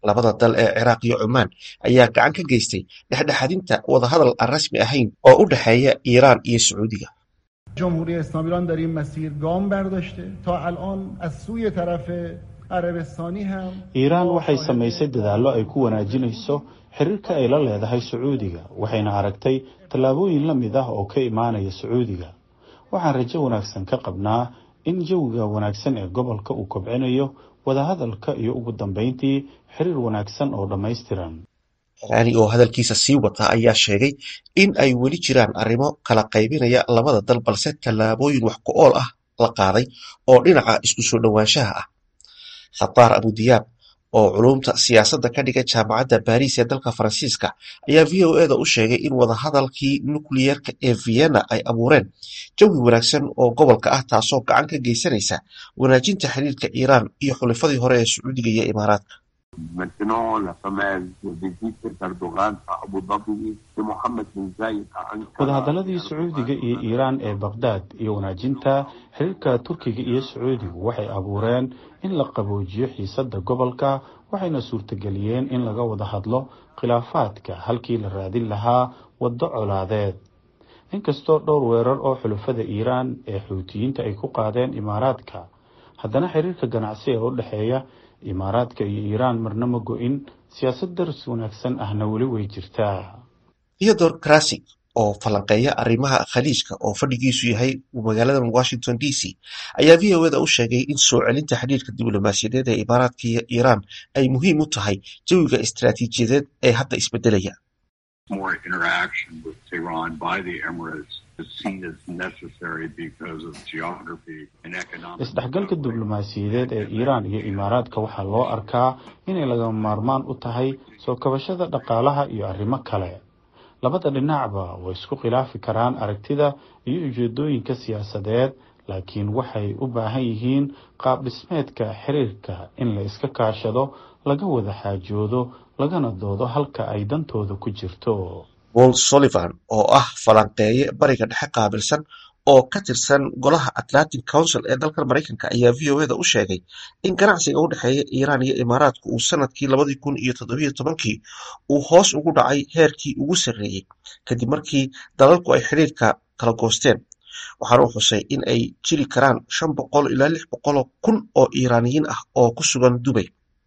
labada dal ee ciraaq iyo cumaan ayaa gacan ka geystay dhexdhexadinta wadahadal aan rasmi ahayn oo u dhexeeya iiraan iyo sacuudiga جمهوری اسلامی ایران در این مسیر گام برداشته تا الان از سوی طرف عربستانی هم iiraan waxay samaysay dadaallo ay ku wanaajinayso xiriirka ay la leedahay sacuudiga waxayna aragtay tallaabooyin la mid ah oo ka imaanaya sacuudiga waxaan rajo wanaagsan ka qabnaa in jawiga wanaagsan ee gobolka uu kobcinayo wadahadalka iyo ugu dambeyntii xiriir wanaagsan oo dhammaystiran iraani oo hadalkiisa sii wata ayaa sheegay in ay weli jiraan arrimo kala qaybinaya labada dal balse tallaabooyin wax ku ool ah la qaaday oo dhinaca isku soo dhowaanshaha ah khataar abudiyaab oo culumta siyaasadda ka dhigay jaamacadda baariis ee dalka faransiiska ayaa v o eda u sheegay in wadahadalkii nukliyeerka ee vienna ay abuureen jawi wanaagsan oo gobolka ah taasoo gacan ka geysanaysa wanaajinta xiriirka iiraan iyo xulifadii hore ee sacuudiga iyo imaaraadka Maintenant, la fameuse visite d'Erdogan à Abu Dhabi de Mohammed bin Zayed à Ankara. wadahadaladii sacuudiga iyo iiraan ee baqhdaad iyo wanaajinta xiriirka turkiga iyo sacuudigu waxay abuureen in la qaboojiyo xiisadda gobolka waxayna suurtageliyeen in laga wada hadlo khilaafaadka halkii la raadin lahaa waddo colaadeed inkastoo dhowr weerar oo xulafada iiraan ee xuutiyiinta ay ku qaadeen imaaraadka haddana xiriirka ganacsi ee u dhexeeya imaaraadka iyo iiraan marna ma go-in siyaasad daris wanaagsan ahna weli way jirtaa theodor krasik oo falanqeeya arrimaha khaliijka oo fadhigiisu yahay magaalada washington d c ayaa v o eda u sheegay in soo celinta xidhiirka diblomaasiyadeed ee imaaraadka iyo iiraan ay muhiim u tahay jawiga istaraatiijiyadeed ee hadda isbedelaya More interaction with Tehran by the Emirates is seen as necessary because of geography and economic. isdhexgalka diblomaasiyadeed ee iiraan iyo imaaraadka waxaa loo arkaa inay lagama maarmaan u tahay soo kabashada dhaqaalaha iyo arrimo kale labada dhinacba way isku khilaafi karaan aragtida iyo ujeedooyinka siyaasadeed laakiin waxay u baahan yihiin qaab dhismeedka xiriirka in la iska kaashado laga wada xaajoodo lagana doodo halka ay dantooda ku jirto wol sullivan oo ah falanqeeye bariga dhexe qaabilsan oo ka tirsan golaha atlantic council ee dalkan maraykanka ayaa v o eda u sheegay in ganacsiga u dhexeeya iiraan iyo imaaraadku uu sanadkii labadii kun iyo toddobiyo tobankii uu hoos ugu dhacay heerkii ugu sarreeyey kadib markii dalalku ay xidhiirka kala goosteen waxaana uu xusay in ay jiri karaan shan boqol ilaa lix boqoloo kun oo iiraaniyiin ah oo ku sugan dubay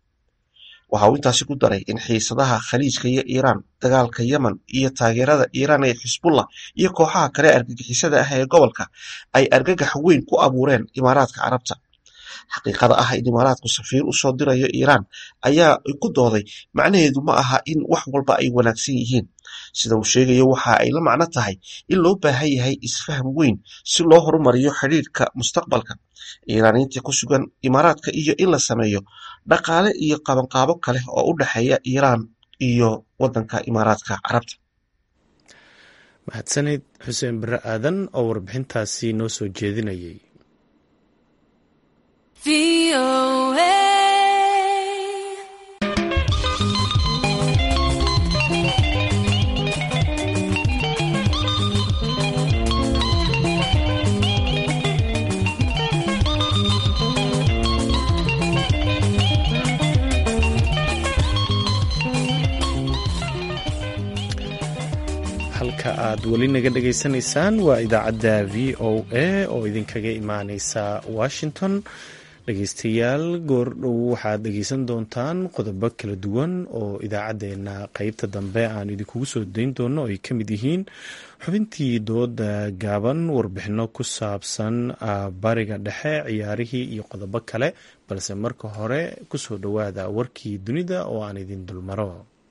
waxa uu intaasi ku daray in xiisadaha khaliijka iyo iiraan dagaalka yemen iyo taageerada iiraan ee xisbullah iyo kooxaha kale argagixisada ah ee gobolka ay argagax weyn ku abuureen imaaraadka carabta xaqiiqada ah in imaaraadku safiir usoo dirayo iiraan ayaa ku dooday macnaheedu ma aha in wax walba ay wanaagsan yihiin sida uu sheegayo waxa ay la macno tahay in loo baahan yahay isfaham weyn si loo horumariyo xidhiirka mustaqbalka iiraaniyiinta ku sugan imaaraadka iyo in la sameeyo dhaqaale iyo qabanqaabo kale oo u dhexeeya iiraan iyo wadanka imaaraadka carabta mahadsanid xuseen bare aadan oo warbixintaasi noo soo jeedinayay halka aad weli naga dhagaysanaysaan waa idaacadda v o a oo idinkaga imaaneysa washington dhegeystayaal goordhow waxaad dhegeysan doontaan qodobo kala duwan oo idaacadeena qeybta dambe aan idinkugu soo dayn doono ay ka mid yihiin xubintii dooda gaaban warbixino ku saabsan bariga dhexe ciyaarihii iyo qodobo kale balse marka hore kusoo dhowaada warkii dunida oo aan idin dulmaro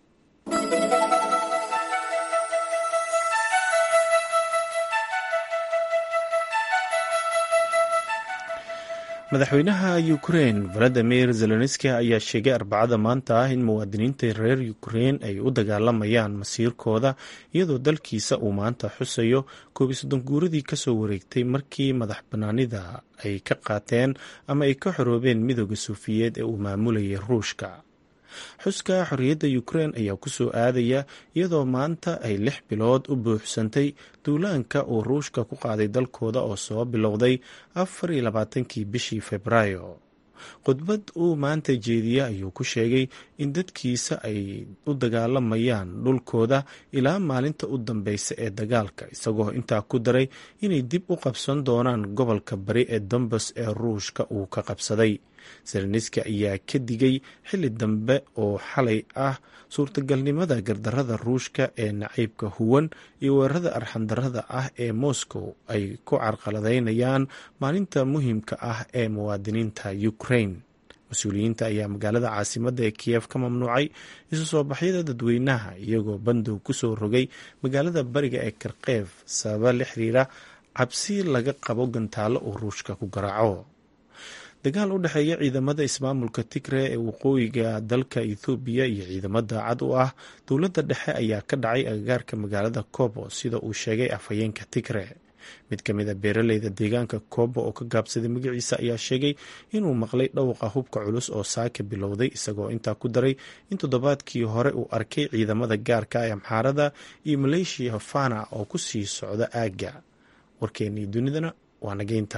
madaxweynaha ukrein valadimir zelenski ayaa sheegay arbacada maanta ah in muwaadiniinta reer ukrein ay u dagaalamayaan masiirkooda iyadoo dalkiisa uu maanta xusayo koob iyo soddon guuradii kasoo wareegtay markii madax banaanida ay ka qaateen ama ay ka xoroobeen midooda suufiyeed ee uu maamulayay ruushka xuska xorriyadda ukrein ayaa kusoo aadaya iyadoo maanta ay lix bilood u buuxsantay duulaanka uu ruushka ku qaaday dalkooda oo soo bilowday afar iyo labaatankii bishii februaayo khudbad uu maanta jeediye ayuu ku sheegay in dadkiisa ay u dagaalamayaan dhulkooda ilaa maalinta u dambeysa ee dagaalka isagoo intaa ku daray inay dib u qabsan doonaan gobolka bari ee dombas ee ruushka uu ka qabsaday seleniski ayaa ka digay xilli dambe oo xalay ah suurtagalnimada gardarada ruushka ee nacaybka huwan iyo weerarada arxandarada ah ee moscow ay ku carqaladaynayaan maalinta muhiimka ah ee muwaadiniinta ukraine mas-uuliyiinta ayaa magaalada caasimadda ee kiyef ka mamnuucay isu soo baxyada dadweynaha iyagoo bandow kusoo rogay magaalada bariga ee karkeef sababa la xiriira cabsi laga qabo gantaalo uu ruushka ku garaaco dagaal u dhexeeya ciidamada ismaamulka tigre ee waqooyiga dalka ethoobiya iyo ciidamo daacad u ah dowladda dhexe ayaa ka dhacay agagaarka magaalada kobo sida uu sheegay afhayeenka tigre mid ka mid a beeraleyda deegaanka kobo oo ka gaabsaday magaciisa ayaa sheegay inuu maqlay dhowqa hubka culus oo saaka bilowday isagoo intaa ku daray in toddobaadkii hore uu arkay ciidamada gaarka ee amxaarada iyo maleeshiya fana oo ku sii socda aagga warkeennii dunidana waa nageynta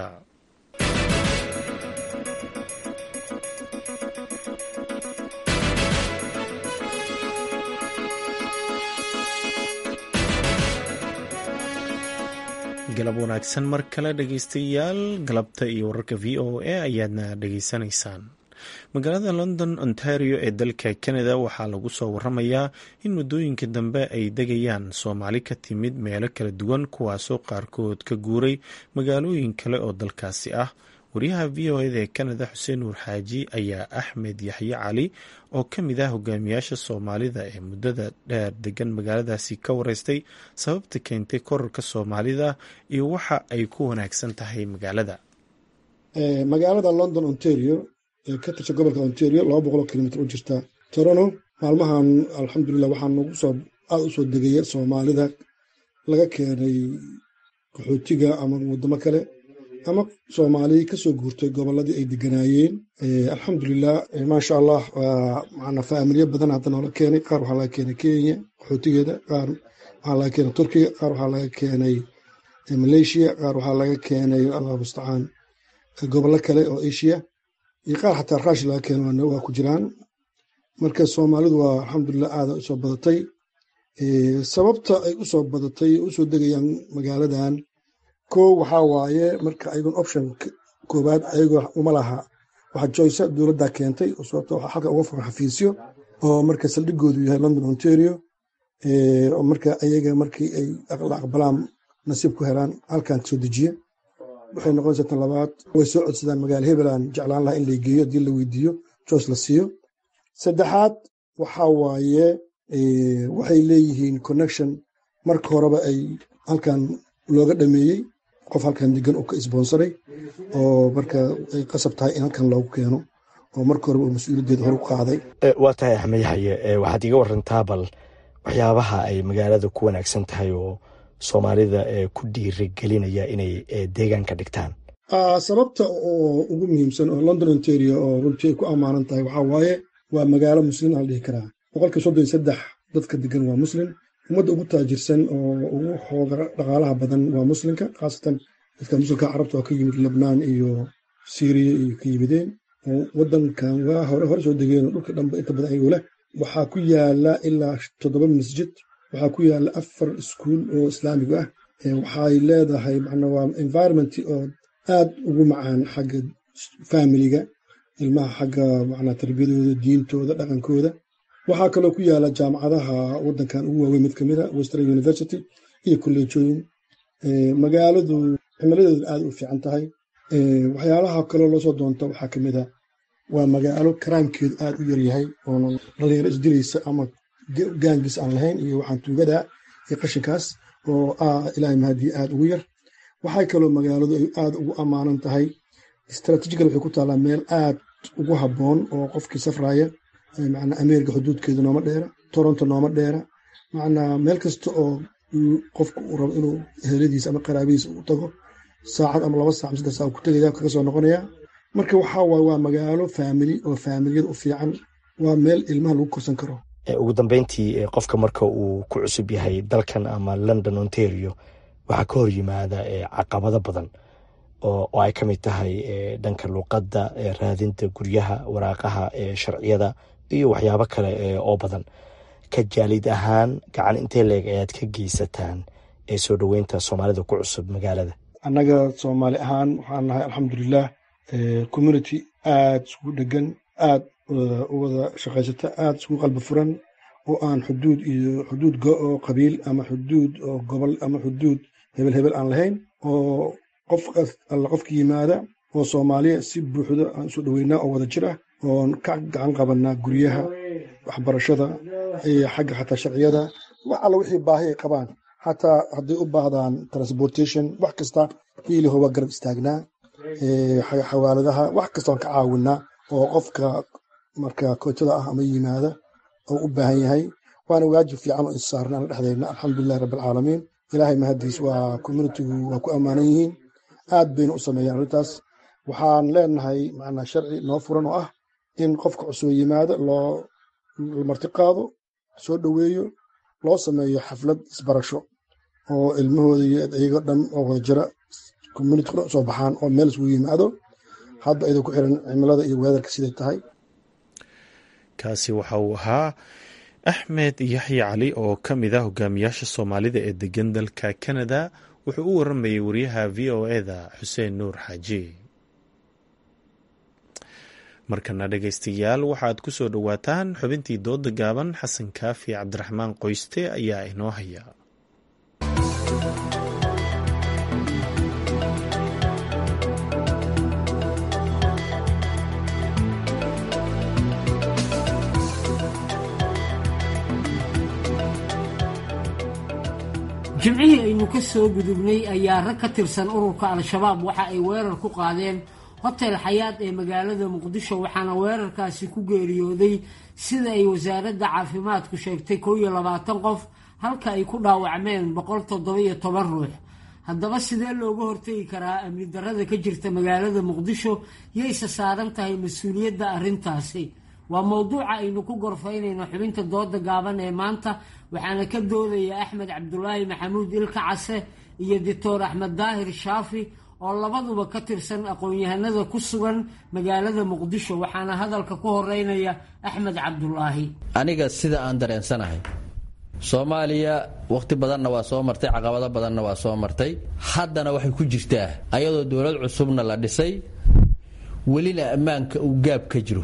galab wanaagsan mar kale dhegeystayaal galabta iyo wararka v o a ayaadna dhegeysanaysaan magaalada london ontario ee dalka canada waxaa lagu soo waramayaa in muddooyinka dambe ay degayaan soomaali ka timid meelo kala duwan kuwaasoo qaarkood ka guuray magaalooyin kale oo dalkaasi ah wariyaha v o eda ee canada xuseen nuur xaaji ayaa axmed yaxye cali oo ka mid ah hogaamiyaasha soomaalida ee muddada dheer degan magaaladaasi ka wareystay sababta keentay korarka soomaalida iyo waxa ay ku wanaagsan tahay magaalada magaalada london ontario ee ka tirsan gobolka ontario laba boqoloo kilomitr u jirta torono maalmahan alxamdulilah waxaa nagu soo aada u soo degaya soomaalida laga keenay qaxootiga ama waddamo kale ama soomaali kasoo guurtay goboladii ay deganaayeen alxamdulilah maasha allah mana faamilyo badan hadda noola keenay qaar waxaa laga keenay kenya qaxootigeeda qaar waxaa laga keenay turkiga qaar waxaa laga keenay malaysia qaar waxaa laga keenay allah mustacaan gobollo kale oo asia iyo qaar xataa raash laga keenay waa ku jiraan marka soomaalidu waa alxamdulilah aada usoo badatay sababta ay usoo badatay usoo degayaan magaaladan ko waxaa waaye marka ayagon option koobaad ayagoo uma laha waxa joyce dowladda keentay sababto waxaa halka uga furan xafiisyo oo marka saldhigoodu yahay london ontario oo marka ayaga markii ay la aqbalaan nasiib ku helaan halkan kasoo dejiye waxay noqonaysaa tan labaad way soo codsadaan magaala hebelan jeclaan laha in la geeyo haddii la weydiiyo joyce la siiyo saddexaad waxaa waaye waxay leeyihiin connection marka horeba ay halkan looga dhameeyey qof halkan degan uu ka isboonsaray oo marka ay qasab tahay in halkan loogu keeno oo marka horeba uu mas-uuliyaddeeda hor u qaaday waa tahay axmed yaxye waxaad iga warantaa bal waxyaabaha ay magaalada ku wanaagsan tahay oo soomaalida ku dhiirigelinaya inay deegaanka dhigtaan sababta oo ugu muhiimsan oo london ontario oo runtii ay ku ammaanan tahay waxaa waaye waa magaalo muslim aan dhihi karaa boqolkii soddon iyo saddex dadka degan waa muslim ummadda ugu taajirsan oo ugu xooga dhaqaalaha badan waa muslimka khaasatan dadka muslimka carabta oo ka yimid lebnaan iyo syriya iyo ka yimideen oo waddankan waa hore hore soo degeen dhulka dhanba inta badan ayagoo leh waxaa ku yaala ilaa toddoba masjid waxaa ku yaala afar iskuul oo islaamiga ah waxay leedahay macnaa waa environment oo aad ugu macaan xagga familiga ilmaha xagga macnaa tarbiyadooda diintooda dhaqankooda waxaa kaloo ku yaala jaamacadaha waddankan ugu waaweyn mid kamid a western university iyo kolleejooyin magaaladu cimiladeedu aad u fiican tahay waxyaalaha kaloo loosoo doonta waxaa kamid a waa magaalo karaamkeedu aad u yaryahay oona dhalinyaro isdilaysa ama gaangis aan lahayn iyo waxaan tuugada iyo qashinkaas oo ilaahay mahadii aad ugu yar waxay kaloo magaaladu ay aad ugu ammaanan tahay istraatijigal waxay ku taallaa meel aad ugu habboon oo qofkii safraya macnaa ameerika xuduudkeedu nooma dheera toronto nooma dheera macnaa meel kasta oo qofku uu rabo inuu heladiisa ama qaraabadiisa u tago saacad ama laba sac ama saddex sac ku tegaya kaga soo noqonaya marka waxaa waaye waa magaalo faamili oo faamiliyada u fiican waa meel ilmaha lagu korsan karo ugu dambeyntii qofka marka uu ku cusub yahay dalkan ama london ontario waxaa ka hor yimaada caqabado badan oo ay ka mid tahay dhanka luuqadda raadinta guryaha waraaqaha sharciyada iyo waxyaabo kale oo badan ka jaalid ahaan gacan intee leeg ayaad ka geysataan ee soo dhoweynta soomaalida ku cusub magaalada annaga soomaali ahaan waxaan nahay alxamdulilah community aada isugu dhegan aada u wada shaqaysata aada isugu qalbi furan oo aan xuduud iyo xuduud oo qabiil ama xuduud oo gobol ama xuduud hebel hebel aan lahayn oo qof alla qofka yimaada oo soomaaliya si buuxda aan isu dhoweynaa oo wada jir ah oon ka gacan qabanaa guryaha waxbarashada iyo xagga xataa sharciyada wax alla wixii baahi ay qabaan xataa hadday u baahdaan transportation wax kasta hiiliho waa garab istaagnaa xawaaladaha wax kasta waan ka caawinaa oo qofka marka kootada ah ama yimaada oo u baahan yahay waana waajib fiican oo issaarnaan dhexdeyna alxamdulilahi rabbilcaalamiin ilaahay mahadiis waa communitigu waa ku ammaanan yihiin aad bayna u sameeyaan arrintaas waxaan leenahay macnaa sharci noo furan oo ah in qofka cusub yimaada loo marti qaado soo dhoweeyo loo sameeyo xaflad isbarasho oo ilmahooda iyo iyago dhan oo wada jira community dhan soo baxaan oo meel isugu yimaado hadda idin ku xiran cimilada iyo weedarka siday tahay kaasi waxa uu ahaa axmed yaxya cali oo ka mid ah hogaamiyaasha soomaalida ee degan dalka canada wuxuu u waramayay wariyaha v o eda xuseen nuur xaaji markana dhegaystayaal waxaad ku soo dhowaataan xubintii dooda gaaban xasan kaafi cabdiraxmaan qoyste ayaa inoo haya jimcihii aynu ka soo gudubnay ayaa rag ka tirsan ururka al-shabaab waxa ay weerar ku qaadeen hotel xayaad ee magaalada muqdisho waxaana weerarkaasi ku geeriyooday sida ay wasaaradda caafimaadku sheegtay kow iyo labaatan qof halka ay ku dhaawacmeen boqol toddoba-iyo toban ruux haddaba sidee looga hortegi karaa amni darrada ka jirta magaalada muqdisho yayse saaran tahay mas-uuliyadda arrintaasi waa mowduuca aynu ku gorfaynayno xubinta dooda gaaban ee maanta waxaana ka doodaya axmed cabdulaahi maxamuud ilka case iyo doctor axmed daahir shaafi oo labaduba ka tirsan aqoon-yahanada ku sugan magaalada muqdisho waxaana hadalka ku horeynaya axmed cabdulaahi aniga sida aan dareensanahay soomaaliya wakhti badanna waa soo martay caqabado badanna waa soo martay haddana waxay ku jirtaa ayadoo dowlad cusubna la dhisay welina ammaanka uu gaab ka jiro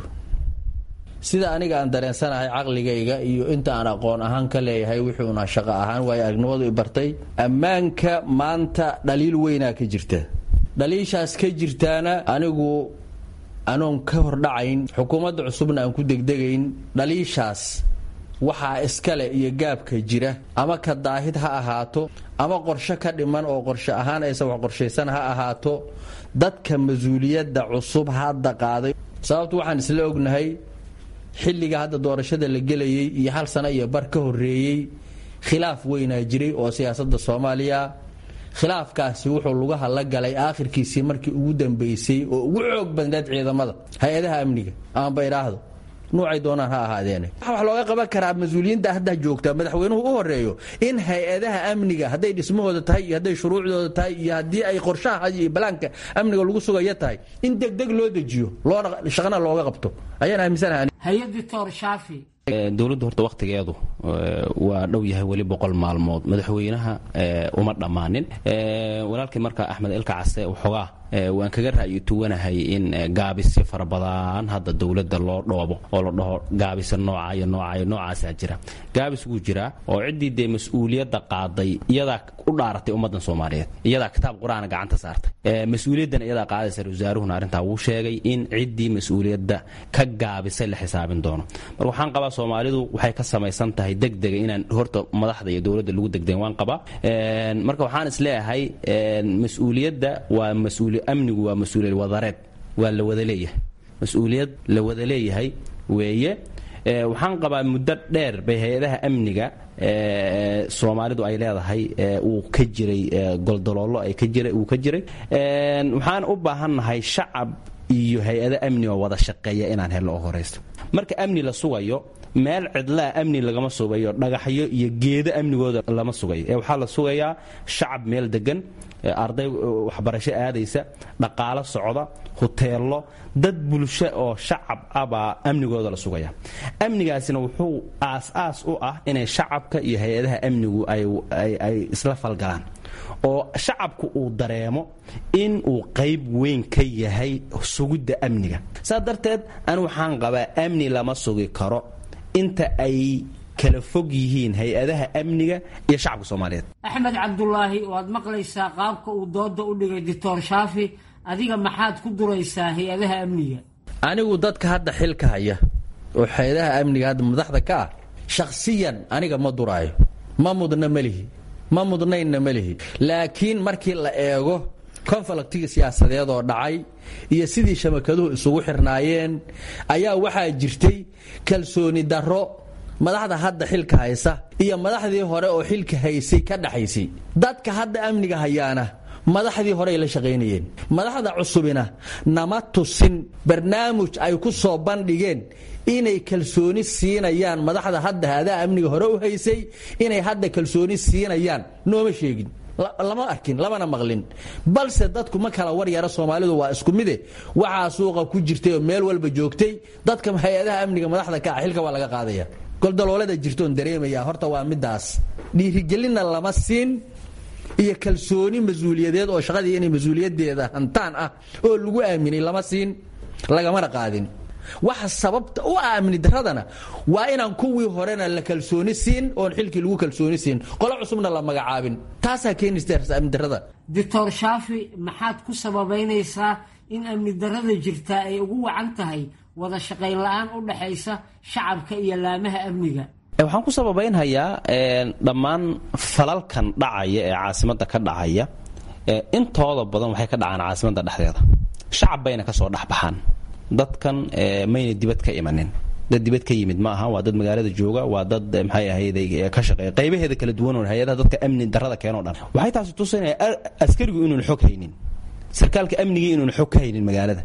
sida aniga aan dareensanahay caqligayga iyo inta aan aqoon ahaan ka leeyahay wuxuuna shaqo ahaan waayo aragnimadu i bartay ammaanka maanta dhaliil weynaa ka jirta dhaliishaas ka jirtaana anigu anoon ka hordhacayn xukuumadda cusubna aan ku degdegayn dhaliishaas waxaa iskale iyo gaabka jira ama ka daahid ha ahaato ama qorshe ka dhiman oo qorshe ahaan aysan wax qorshaysan ha ahaato dadka mas-uuliyadda cusub hadda qaaday sababtu waxaan isla ognahay xilliga hadda doorashada la gelayay iyo hal sano iyo bar ka horeeyey khilaaf weynaa jiray oo siyaasadda soomaaliya khilaafkaasi wuxuu lugaha la galay aakhirkiisii markii ugu dambeysay oo ugu xoog badneed ciidamada hay-adaha amniga amaba idhaahdo nuucay doonaan ha ahaadeene waxa wax looga qaban karaa mas-uuliyiinta hadda joogta madaxweynuhu u horeeyo in hay-adaha amniga hadday dhismahooda tahay iyo hadday shuruucdooda tahay iyo haddii ay qorshaha iyo balaanka amniga lagu sugaya tahay in degdeg loo dejiyo loona shaqana looga qabto ayaan aaminsanahay hay-ad doctor shaafi dowladdu horta wakhtigeedu waa dhow yahay weli boqol maalmood madaxweynaha uma dhammaanin walaalkii marka axmed ilka case waxoogaa waan kaga ra'yi tuwanahay in gaabisyo fara badan hadda dowladda loo dhoobo oo la dhaho gaabisa nooca iyo nooca iyo noocaasaa jira gaabis wuu jiraa oo ciddii dee mas-uuliyadda qaaday iyadaa u dhaaratay ummaddan soomaaliyeed iyadaa kitaab qur-aana gacanta saartay mas-uuliyaddan iyadaa qaadaysa wasaaruhuna arrintaa wuu sheegay in ciddii mas-uuliyadda ka gaabisay la xisaabin doono marka waxaan qabaa soomaalidu waxay ka samaysan tahay degdega inaan horta madaxda iyo dowladda lagu degdegen waan qabaa marka waxaan isleeyahay mas-uuliyadda waa mas-uuli amnigu waa mas-uuliyad wadareed waa la wada leeyahay mas-uuliyad la wada leeyahay weeye waxaan qabaa muddo dheer bay hay-adaha amniga soomaalidu ay leedahay uu ka jiray goldaloolo ay ka jiray uu ka jiray waxaan u baahannahay shacab iyo hay-ado amni oo wada shaqeeya inaan helno oo horaysto marka amni la sugayo meel cidlaa amni lagama sugayo dhagaxyo iyo geedo amnigooda lama sugayo ee waxaa la sugayaa shacab meel degan arday waxbarasho aadaysa dhaqaalo socda huteello dad bulsho oo shacab ah baa amnigooda la sugaya amnigaasina wuxuu aas-aas u ah inay shacabka iyo hay-adaha amnigu ay isla falgalaan oo shacabku uu dareemo in uu qayb weyn ka yahay sugidda amniga saa darteed anu waxaan qabaa amni lama sugi karo inta ay kala fog yihiin hay-adaha amniga iyo shacabka soomaaliyeed axmed cabdulaahi waad maqlaysaa qaabka uu dooda u dhigay doctor shaafi adiga maxaad ku duraysaa hay-adaha amniga anigu dadka hadda xilka haya oo hay-adaha amniga hadda madaxda ka ah shakhsiyan aniga ma duraayo ma mudna melihi ma mudnaynna melihi laakiin markii la eego konfalaktiga siyaasadeed oo dhacay iyo sidii shabakaduhu isugu xirnaayeen ayaa waxaa jirtay kalsooni darro madaxda hadda xilka haysa iyo madaxdii hore oo xilka haysay ka dhaxaysay dadka hadda amniga hayaana madaxdii hore ay la shaqaynayeen madaxda cusubina nama tusin barnaamij ay ku soo bandhigeen inay kalsooni siinayaan madaxda hadda hadaa amniga hore u haysay inay hadda kalsooni siinayaan nooma sheegin lama arkin lamana maqlin balse dadku ma kala war yara soomaalidu waa isku mide waxaa suuqa ku jirtay oo meel walba joogtay dadka hay-adaha amniga madaxda ka ah xilka waa laga qaadaya goldaloolada jirtoon dareemaya horta waa midaas dhiirigelinna lama siin iyo kalsooni mas-uuliyadeed oo shaqadii inay mas-uuliyadeeda hantaan ah oo lagu aaminay lama siin lagamana qaadin waxa sababta u ah amni daradana waa inaan kuwii horena la kalsooni siin oon xilkii lagu kalsooni siin qolo cusubna la magacaabin taasaa keenaysa amni darada doctor shaafi maxaad ku sababaynaysaa in amni darada jirtaa ay ugu wacan tahay wada shaqayn la-aan u dhaxaysa shacabka iyo laamaha amniga waxaan ku sababaynhayaa dhammaan falalkan dhacaya ee caasimadda ka dhacaya intooda badan waxay ka dhacaan caasimadda dhexdeeda shacab bayna kasoo dhexbaxaan dadkan mayna dibad ka imanin dad dibad ka yimid ma aha waa dad magaalada jooga waa dad maxay ahayd ka shaqeeya qaybaheeda kala duwan oo hay-adaha dadka amni darada keenoo dhan waxay taasi tusinaya askarigu inuun xog haynin sarkaalka amnigii inuun xog ka haynin magaalada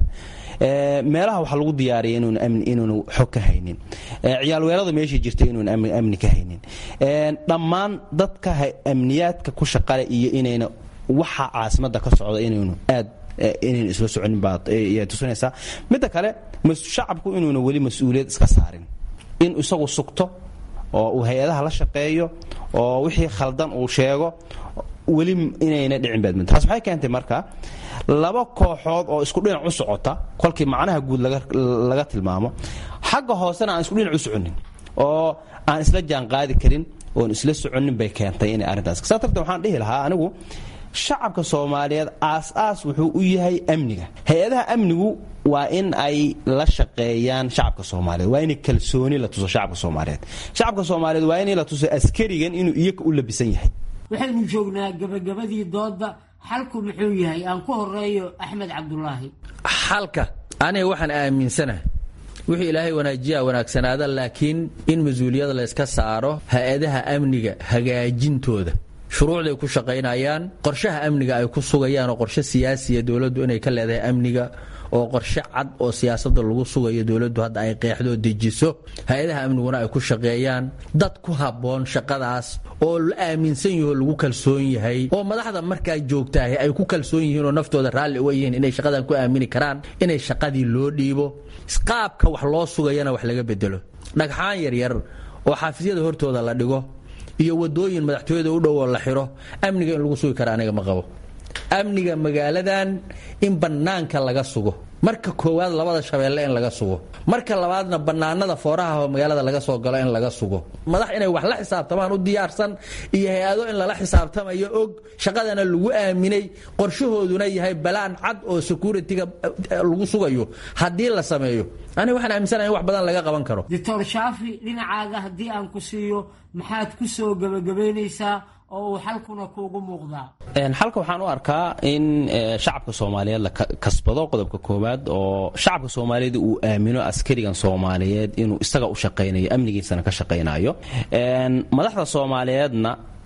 meelaha waxaa lagu diyaariyay inuunu xog ka haynin ciyaal weerada meeshii jirta inuun amni ka haynin dhammaan dadka amniyaadka ku shaqale iyo inayna waxa caasimadda ka socda inaynu aad inaynu isla soconin baad tusinaysaa midda kale shacabku inuuna weli mas-uuliyad iska saarin in isagu sugto oo uu hay-adaha la shaqeeyo oo wixii khaldan uu sheego weli inayna dhicin baadmin taas waxay keentay marka laba kooxood oo isku dhinac u socota kolkii macnaha guud laga tilmaamo xagga hoosena aan isku dhinac u soconin oo aan isla jaanqaadi karin oon isla soconin bay keentay inay arrintaas saa darteed waxaan dhihi lahaa anigu shacabka soomaaliyeed aas-aas wuxuu u yahay amniga hay-adaha amnigu waa in ay la shaqeeyaan shacabka soomaaliyeed waa inay kalsooni la tuso shacabka soomaaliyeed shacabka soomaaliyeed waa inay la tuso askarigan inuu iyaga u labisan yahay waxaynu joognaa gabagabadii dooda xalku muxuu yahay aan ku horeeyo axmed cabdulaahi xalka aniga waxaan aaminsanahay wixii ilaahay wanaajiyaa wanaagsanaada laakiin in mas-uuliyada layska saaro hay-adaha amniga hagaajintooda shuruucday ku shaqaynayaan qorshaha amniga ay ku sugayaan oo qorshe siyaasiya dowladdu inay ka leedahay amniga oo qorshe cad oo siyaasada lagu sugayo dowladdu hadda ay qeexdo dejiso hay-adaha amniguna ay ku shaqeeyaan dad ku habboon shaqadaas oo la aaminsan yaho lagu kalsoon yahay oo madaxda markaa joogtaahi ay ku kalsoon yihiin oo naftooda raalli uga yihiin inay shaqadan ku aamini karaan inay shaqadii loo dhiibo qaabka wax loo sugayana wax laga bedelo dhagxaan yaryar oo xaafisyada hortooda la dhigo iyo wadooyin madaxtooyada u dhow oo la xiro amniga in lagu sugi kara aniga ma qabo amniga magaaladan in bannaanka laga sugo marka koowaad labada shabeelle in laga sugo marka labaadna bannaanada fooraha oo magaalada laga soo galo in laga sugo madax inay wax la xisaabtamaan u diyaarsan iyo hay-ado in lala xisaabtamayo og shaqadana lagu aaminay qorshahooduna yahay balaan cad oo security-ga lagu sugayo haddii la sameeyo aniga waxaan aaminsanahay in wax badan laga qaban karo doctor shaafi dhinacaaga haddii aan ku siiyo maxaad ku soo gebagabaynaysaa oo uu xalkuna kuugu muuqdaa xalka waxaan u arkaa in shacabka soomaaliyeed la kasbado qodobka koowaad oo shacabka soomaaliyeed uu aamino askarigan soomaaliyeed inuu isaga u shaqaynayo amnigiisana ka shaqaynayo madaxda soomaaliyeedna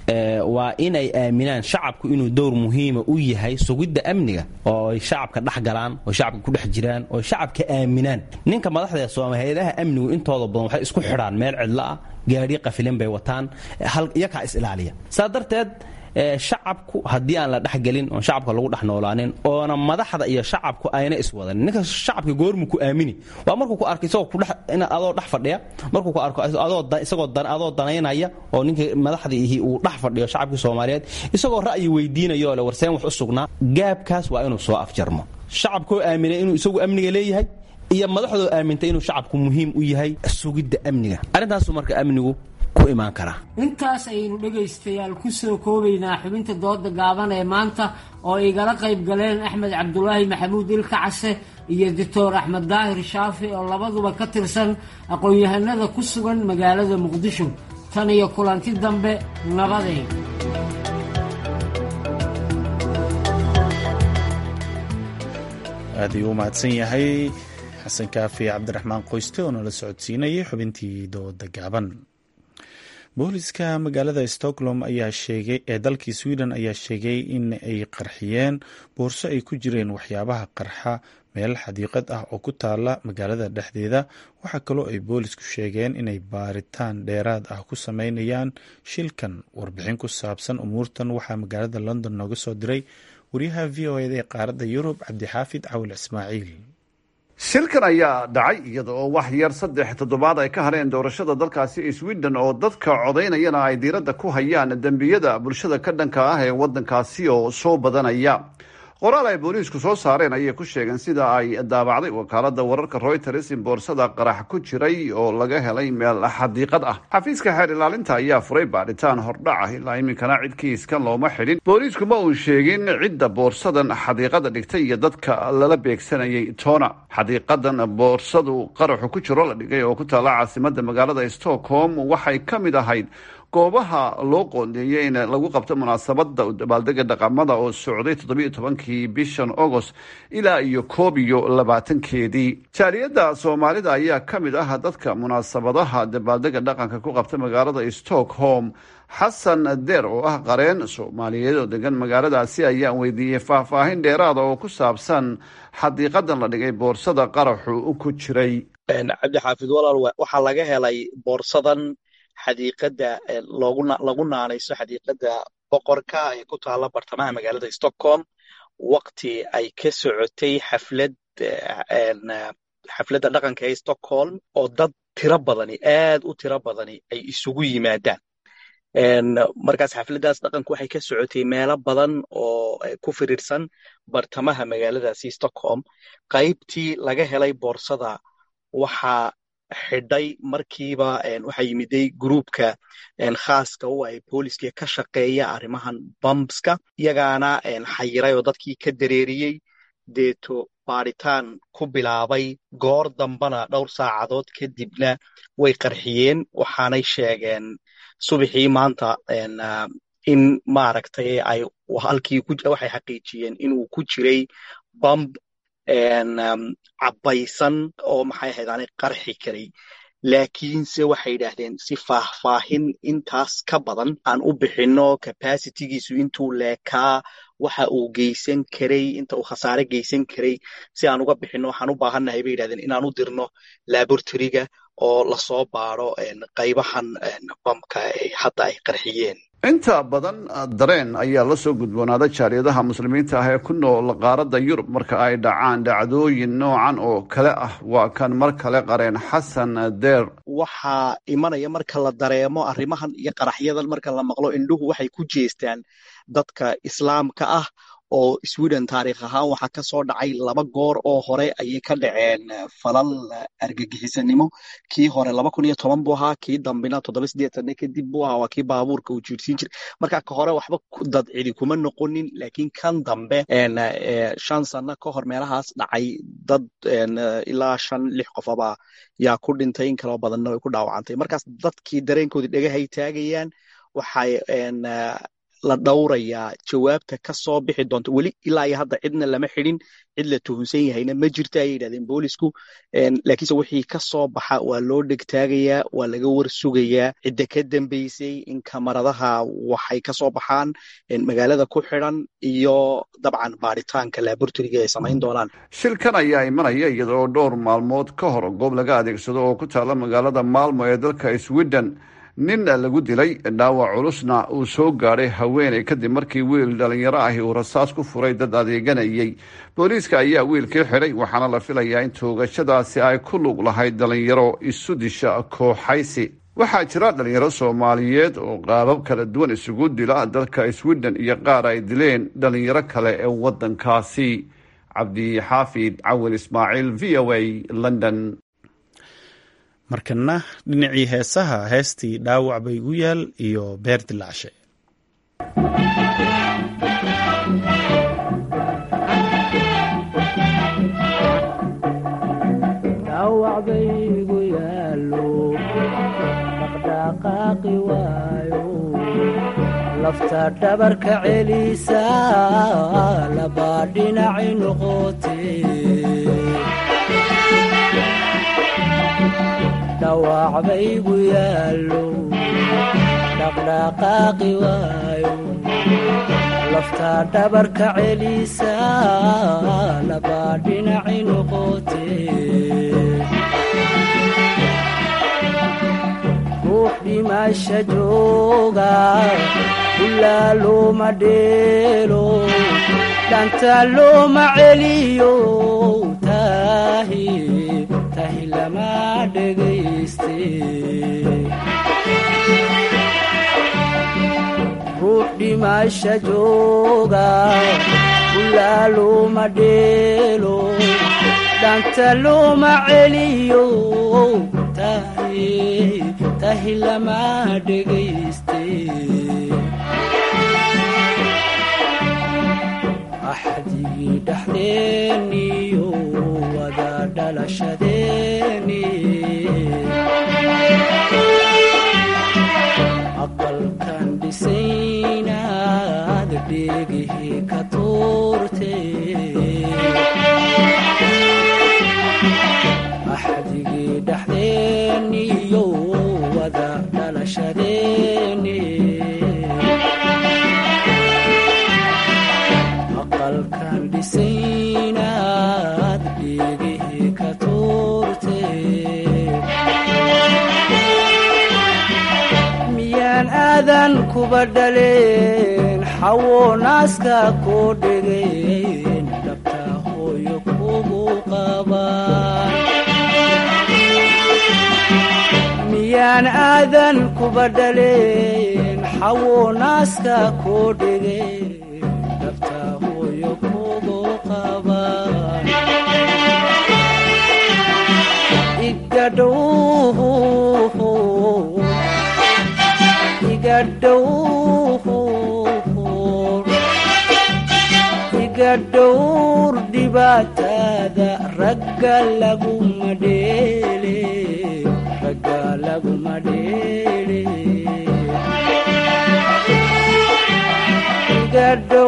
waa inay aaminaan shacabku inuu dowr muhiima u yahay sugidda amniga oo ay shacabka dhex galaan oo shacabka ku dhex jiraan oo shacabka aaminaan ninka madaxda sooma hay-adaha amnigu intooda badan waxay isku xidhaan meel cidlo ah gaadhi qafilin bay wataan iyakaa is ilaaliya saa darteed shacabku haddii aan la dhexgelin oon shacabka lagu dhex noolaanin oona madaxda iyo shacabku ayna iswadanin ninka shacabka goormu ku aamini waa markuu ku arko isagoo kudhex adoo dhex fadhiya markuu ku arko adoo isagoo adoo danaynaya oo ninka madaxdiihi uu dhex fadhiyo shacabkii soomaaliyeed isagoo ra'yi weydiinayo le warseen wax u sugnaa gaabkaas waa inuu soo afjarmo shacabkoo aaminay inuu isagu amniga leeyahay iyo madaxdoo aamintay inuu shacabku muhiim u yahay sugidda amniga arrintaasu marka amnigu intaas ayaynu dhegaystayaal ku soo koobaynaa xubinta dooda gaaban ee maanta oo igala qayb galeen axmed cabdulaahi maxamuud ilka case iyo doctor axmed daahir shaafi oo labaduba ka tirsan aqoon-yahanada ku sugan magaalada muqdisho tan iyo kulanti dambe nabadeen aad ayuu u mahadsan yahay xasan kaafi cabdiraxmaan qoyste oo nala socodsiinayay xubintii dooda gaaban booliska magaalada stockholm ayaa sheegay ee dalkii sweden ayaa sheegay in ay qarxiyeen boorso ay ku jireen waxyaabaha qarxa meel xadiiqad ah oo ku taala magaalada dhexdeeda waxaa kaloo ay boolisku sheegeen inay baaritaan dheeraad ah ku sameynayaan shilkan warbixin ku saabsan umuurtan waxaa magaalada london nooga soo diray wariyaha v o eda ee qaaradda yurub cabdixaafid cawil ismaaciil shilkan ayaa dhacay iyada oo wax yar saddex toddobaad ay ka hareen doorashada dalkaasi sweden oo dadka codaynayana ay diiradda ku hayaan dembiyada bulshada ka dhanka ah ee waddankaasi oo soo badanaya qoraal ay booliisku soo saareen ayay ku sheegeen sida ay daabacday wakaalada wararka reuters in boorsada qarax ku jiray oo laga helay meel xadiiqad ah xafiiska xeer ilaalinta ayaa furay baadhitaan hordhac ah ilaa iminkana cid kiiskan looma xidhin booliisku ma uu sheegin cidda boorsadan xadiiqada dhigtay iyo dadka lala beegsanayay toona xadiiqadan boorsadu qaraxu ku jiro la dhigay oo ku taala caasimada magaalada stockholm waxay ka mid ahayd goobaha loo qoondeeyey in lagu qabto munaasabada dabaaldega dhaqamada oo socday toddobiyo tobankii bishan agost ilaa iyo koob iyo labaatankeedii jaaliyadda soomaalida ayaa ka mid ah dadka munaasabadaha dabaaldega dhaqanka ku qabta magaalada stockholm xasan deer oo ah qareen soomaaliyeed oo degan magaaladaasi ayaan weydiiyey faahfaahin dheeraada oo ku saabsan xadiiqadan la dhigay boorsada qaraxu ku jiray cabdixaafid walaal waxaa laga helay boorsadan xadiiqada lagu naanayso xadiiqada boqorka ee ku taala bartamaha magaalada stockholm wakti ay ka socotay xaflad xafladda dhaqanka ee stockholm oo dad tiro badani aad u tiro badani ay isugu yimaadaan markaas xafladdaas dhaqanku waxay ka socotay meelo badan oo ku firiirsan bartamaha magaaladaasi stockholm qaybtii laga helay boorsada waxaa xidhay markiiba waxaa yimiday gruubka khaaska u ay booliska ka shaqeeya arrimahan bambska iyagaana xayiray oo dadkii ka dareeriyey deeto baaritaan ku bilaabay goor dambana dhowr saacadood kadibna way qarxiyeen waxaanay sheegeen subaxii maanta in maaragtay ay halkii waxay xaqiijiyeen inuu ku jiray bamb cabbaysan oo maxay ahayd aanay qarxi karay laakiinse waxay yidhaahdeen si faahfaahin intaas ka badan aan u bixinno capacitigiisu intuu leekaa waxa uu geysan karay inta uu khasaare geysan karay si aan uga bixinno waxaan u baahannahay bay yidhahdeen inaan u dirno laboratoryga oo lasoo baaro qaybahan bamka hadda ay qarxiyeen inta badan dareen ayaa la soo gudboonaaday jaaliyadaha muslimiinta ah ee ku nool qaaradda yurub marka ay dhacaan dhacdooyin noocan oo kale ah waa kan mar kale qareen xasan deer waxaa imanaya marka la dareemo arrimahan iyo qaraxyadan marka la maqlo indhuhu waxay ku jeestaan dadka islaamka ah oo sweden taariikh ahaan waxaa ka soo dhacay laba goor oo hore ayay ka dhaceen falal argagixisanimo kii hore laba kun iyo toban buu ahaa kii dambina toddoba sideetanne kadib buu ahaa waa kii baabuurka uu jiirsiin jiray marka ka hore waxba dad cidi kuma noqonin laakiin kan dambe shan sano ka hor meelahaas dhacay dad ilaa shan lix qofaba yaa ku dhintay in kaloo badanna way ku dhaawacantay markaas dadkii dareenkoodii dhagahay taagayaan waxay la dhowrayaa jawaabta ka soo bixi doonta weli ilaa iyo hadda cidna lama xidhin cid la tuhunsan yahayna ma jirto ayay yidhahdeen boolisku laakiinse wixii ka soo baxa waa loo dhegtaagayaa waa laga war sugayaa cidda ka dambeysay in kamaradaha waxay ka soo baxaan magaalada ku xidhan iyo dabcan baaritaanka labortoriga ay samayn doonaan shilkan ayaa imanaya iyadoo dhowr maalmood ka hor goob laga adeegsado oo ku taalla magaalada maalmo ee dalka sweden nin lagu dilay dhaawac culusna uu soo gaadhay haweeney kadib markii wiil dhalinyaro ahi uu rasaas ku furay dad adeeganayay booliiska ayaa wiilkii xidhay waxaana la filayaa in toogashadaasi ay ku lug lahayd dhalinyaro isu disha kooxaysi waxaa jira dhalinyaro soomaaliyeed oo qaabab kala duwan isugu dila dalka sweden iyo qaar ay dileen dhalinyaro kale ee waddankaasi cabdixaafid cawil ismaaciil v o a london markana dhinacii heesaha heestii dhaawac bay igu yaal iyo beer dilaacshe lafta dhabarka celisa labaa dhinaci noqote dhawac baygu yaallo dhaqdhaqaaqi waayo lafta dhabarka celisa labaa dhinaci noqote ruux dhimasha jooga ilaa looma dheelo dhanta looma celiyo tahi tahi lama dhegayste ruux dhimasha jooga ilaa looma dheelo dhanta looma celiyo tahi tahi lama dhegayste axdigii dhexdeeniyo wada dhalashadeeni aqalkan dhisaynaad dheegihii ka tuurte axdigii dhexdeeniyo wada dhalashadeeni aqalkan dhisaynaad dheegihii ka tuurte miyaan aadan kuba dhaleen xawo naaska koo dhegeen dhabta hooyo kugu qabaan miyaan aadan kuba dhaleen xawo naaska koo dhegeen dhabta hooyo kugu qabaan igadhow iga dhowr dhibaatada ragga laguma dheele ragga laguma dheele iga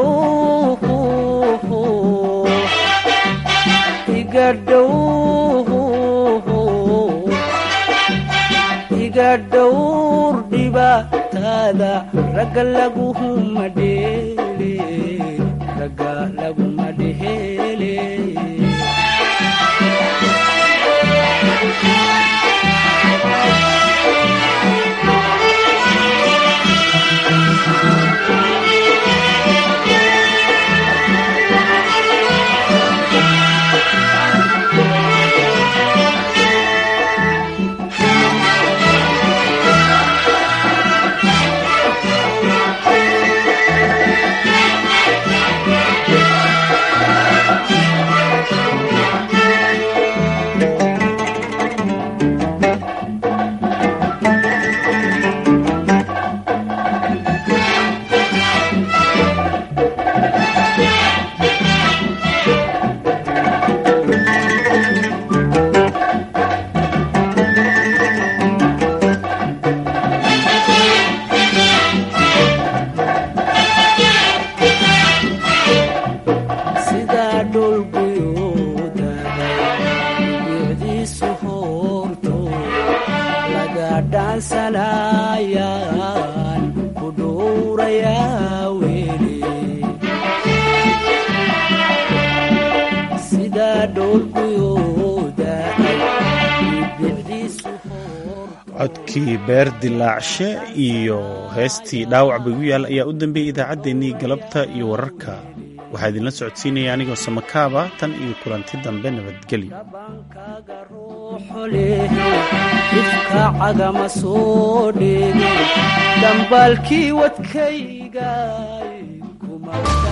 dhow iga dhow iga dhowr dhibaatada ragga laguma dheele ragga laguma dheele dhoolguyooda bicdiisu hoorto laga dhaansanayaan ku dhowrayaa weli sida dhoolguyooda bicdiisu codkii beer dilaacshe iyo heestii dhaawac baygu yaal ayaa u dambeeyey idaacaddeenii galabta iyo wararka waxaa idinla socodsiinaya anigoo samakaaba tan iyo kulanti dambe nabadgelyo ifka cagama soo dheege dambaalkii wadkayga kuma